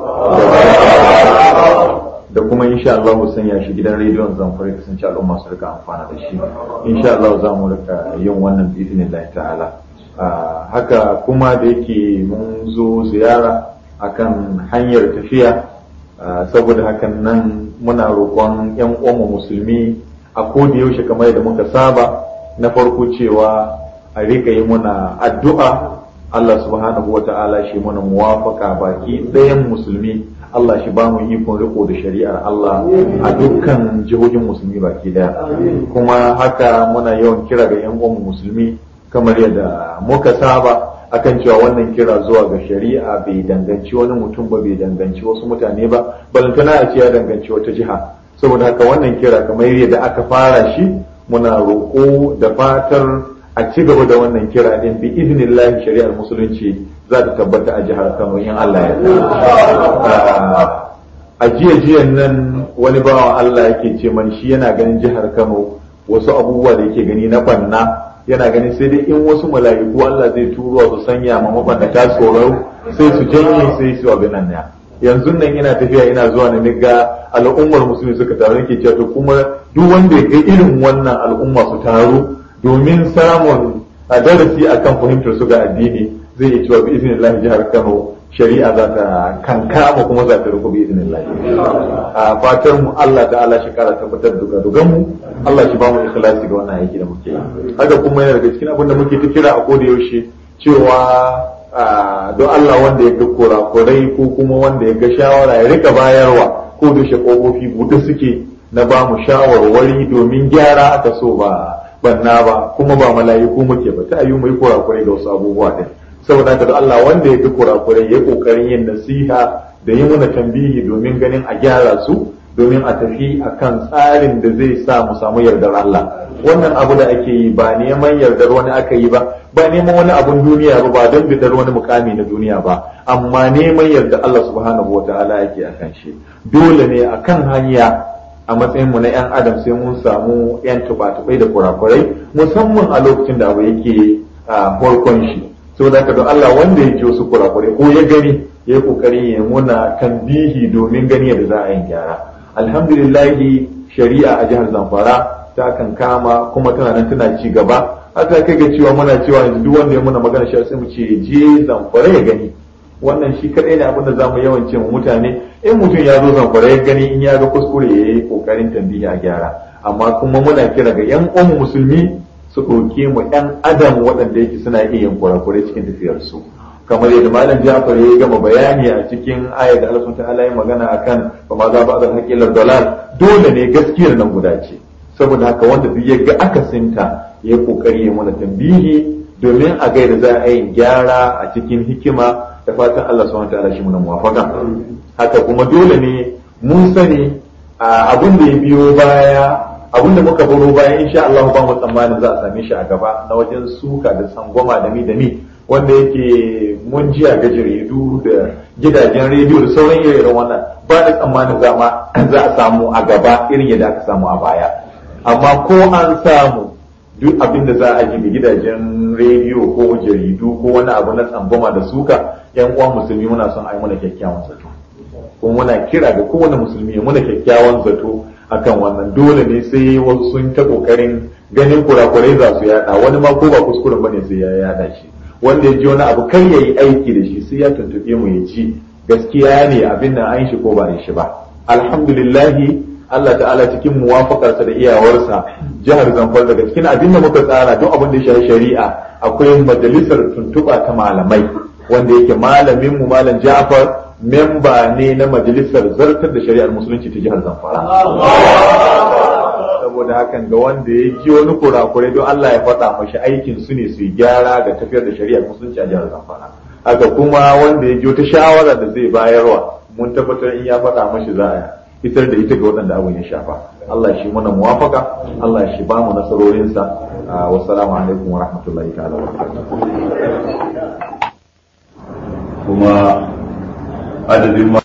da kuma insha Allah mu sanya shi gidan rediyon zamfara ya kasance al'umma su rika amfana da shi insha Allah za mu rika yin wannan bi'idinin ta'ala haka kuma da yake mun zo ziyara akan hanyar tafiya saboda hakan nan muna roƙon 'yan uwanmu musulmi a koda yaushe kamar yadda muka saba na farko cewa a rika yi muna addu'a Allah subhanahu wa ta'ala shi muna muwafaka baki ɗayan musulmi Allah shi ba mu ikon riko da shari'ar Allah a dukkan jihohin musulmi baki daya kuma haka muna yawan kira ga 'yan uwanmu musulmi kamar yadda muka saba akan cewa wannan kira zuwa ga shari'a bai danganci wani mutum ba bai danganci wasu mutane ba balantana a ce ya danganci wata jiha saboda haka wannan kira kamar yadda aka fara shi muna roƙo da fatar a ci gaba da wannan kira din bi idnillahi shari'ar musulunci za ta tabbata a jihar Kano in Allah ya a jiya jiyan nan wani bawan Allah yake ce man shi yana ganin jihar Kano wasu abubuwa da yake gani na banna yana ganin sai dai in wasu mala'iku Allah zai turo su sanya ma mabannata tsoro sai su janye sai su abin nan ya yanzu nan ina tafiya ina zuwa na ga al'ummar musulmi suka taru nake cewa to kuma duk wanda ya kai irin wannan al'umma su taru domin samun a darasi akan fahimtar su ga addini zai iya cewa bi iznillahi jihar Kano shari'a za ta kankama kuma za ta ruku bi iznillahi a fatar mu Allah ta'ala shi kara tabbatar da dugan mu Allah shi ba mu ikhlasi ga wannan aiki da muke yi haka kuma yana daga cikin abin da muke ta kira a koda yaushe cewa don Allah wanda ya ga kurakurai ko kuma wanda ya ga shawara ya rika bayarwa ko da shi kofofi buɗe suke na ba mu shawarwari domin gyara aka so ba banna ba kuma ba mala'iku muke ba ta yi mu yi kurakurai da wasu abubuwa din saboda haka da Allah wanda ya ga kurakurai ya kokarin yin nasiha da yi muna tambihi domin ganin a gyara su domin a tafi akan tsarin da zai sa mu samu yardar Allah wannan abu da ake yi ba neman yardar wani aka yi ba ba neman wani abun duniya ba ba don bidar wani mukami na duniya ba amma neman yardar Allah subhanahu wataala yake akan shi dole ne akan hanya a matsayin mu na yan adam sai mun samu yan tubatubai da kurakurai musamman a lokacin da abu yake a farkon shi saboda haka don Allah wanda yake wasu kurakurai ko ya gani ya yi kokari ya muna tambihi domin gani yadda za a yi gyara alhamdulillahi shari'a a jihar zamfara ta kan kama kuma tana nan tana ci gaba haka kai ga cewa muna cewa yanzu duk wanda ya muna magana shi sai mu ce je zamfara ya gani wannan shi kadai ne abin da zamu yawan ce mu mutane in mutum ya zo zamfara ya gani in ya ga kuskure ya yi kokarin tambihi a gyara amma kuma muna kira ga yan uwan musulmi su ɗauke mu yan adam waɗanda yake suna iya yin kurakurai cikin tafiyarsu kamar yadda malam Jafar ya gama bayani a cikin ayar da Allah ta'ala ya magana akan ba ma za ba da haƙilar dalal dole ne gaskiyar nan guda ce saboda haka wanda duk ya ga akasinta ya kokari ya mana tambihi domin a gaida za a yi gyara a cikin hikima da fatan Allah subhanahu ta'ala shi muna muwafaka haka kuma dole ne mun sani abin da ya biyo baya abin da muka baro baya insha Allah ba mu tsammanin za a same shi a gaba na wajen suka da sangwama da mi da mi wanda yake mun ji a gajeridu da gidajen rediyo da sauran irin wannan ba da tsammanin za a samu a gaba irin yadda aka samu a baya amma ko an samu duk abin da za a ji gidajen rediyo ko jaridu ko wani abu na tsangwama da suka yan uwan musulmi muna son ai muna kyakkyawan zato kuma muna kira ga kowane musulmi muna kyakkyawan zato akan wannan dole ne sai wasu sun ta kokarin ganin kurakurai za su yada wani ma ko ba kuskuren bane sai ya yada shi wanda ya ji wani abu kai yayi aiki da shi sai ya tuntube mu ya ci gaskiya ne abin nan an shi ko ba shi ba alhamdulillah Allah ta'ala cikin muwafakarsa da iyawarsa jihar Zamfara daga cikin abin da muka tsara don abin da ya shafi shari'a akwai majalisar tuntuɓa ta malamai wanda yake malamin mu malam Ja'far memba ne na majalisar zartar da shari'ar musulunci ta jihar Zamfara saboda hakan ga wanda ya ji wani kurakurai don Allah ya faɗa mashi aikin su ne su yi gyara ga tafiyar da shari'ar musulunci a jihar Zamfara haka kuma wanda ya ji wata shawara da zai bayarwa mun tabbatar in ya faɗa mashi za a fitar da ita ga waɗanda abin ya shafa Allah shi mana muwafaka Allah shi ba mu nasarorinsa wassalamu alaikum wa rahmatullahi ta'ala wa kuma adadin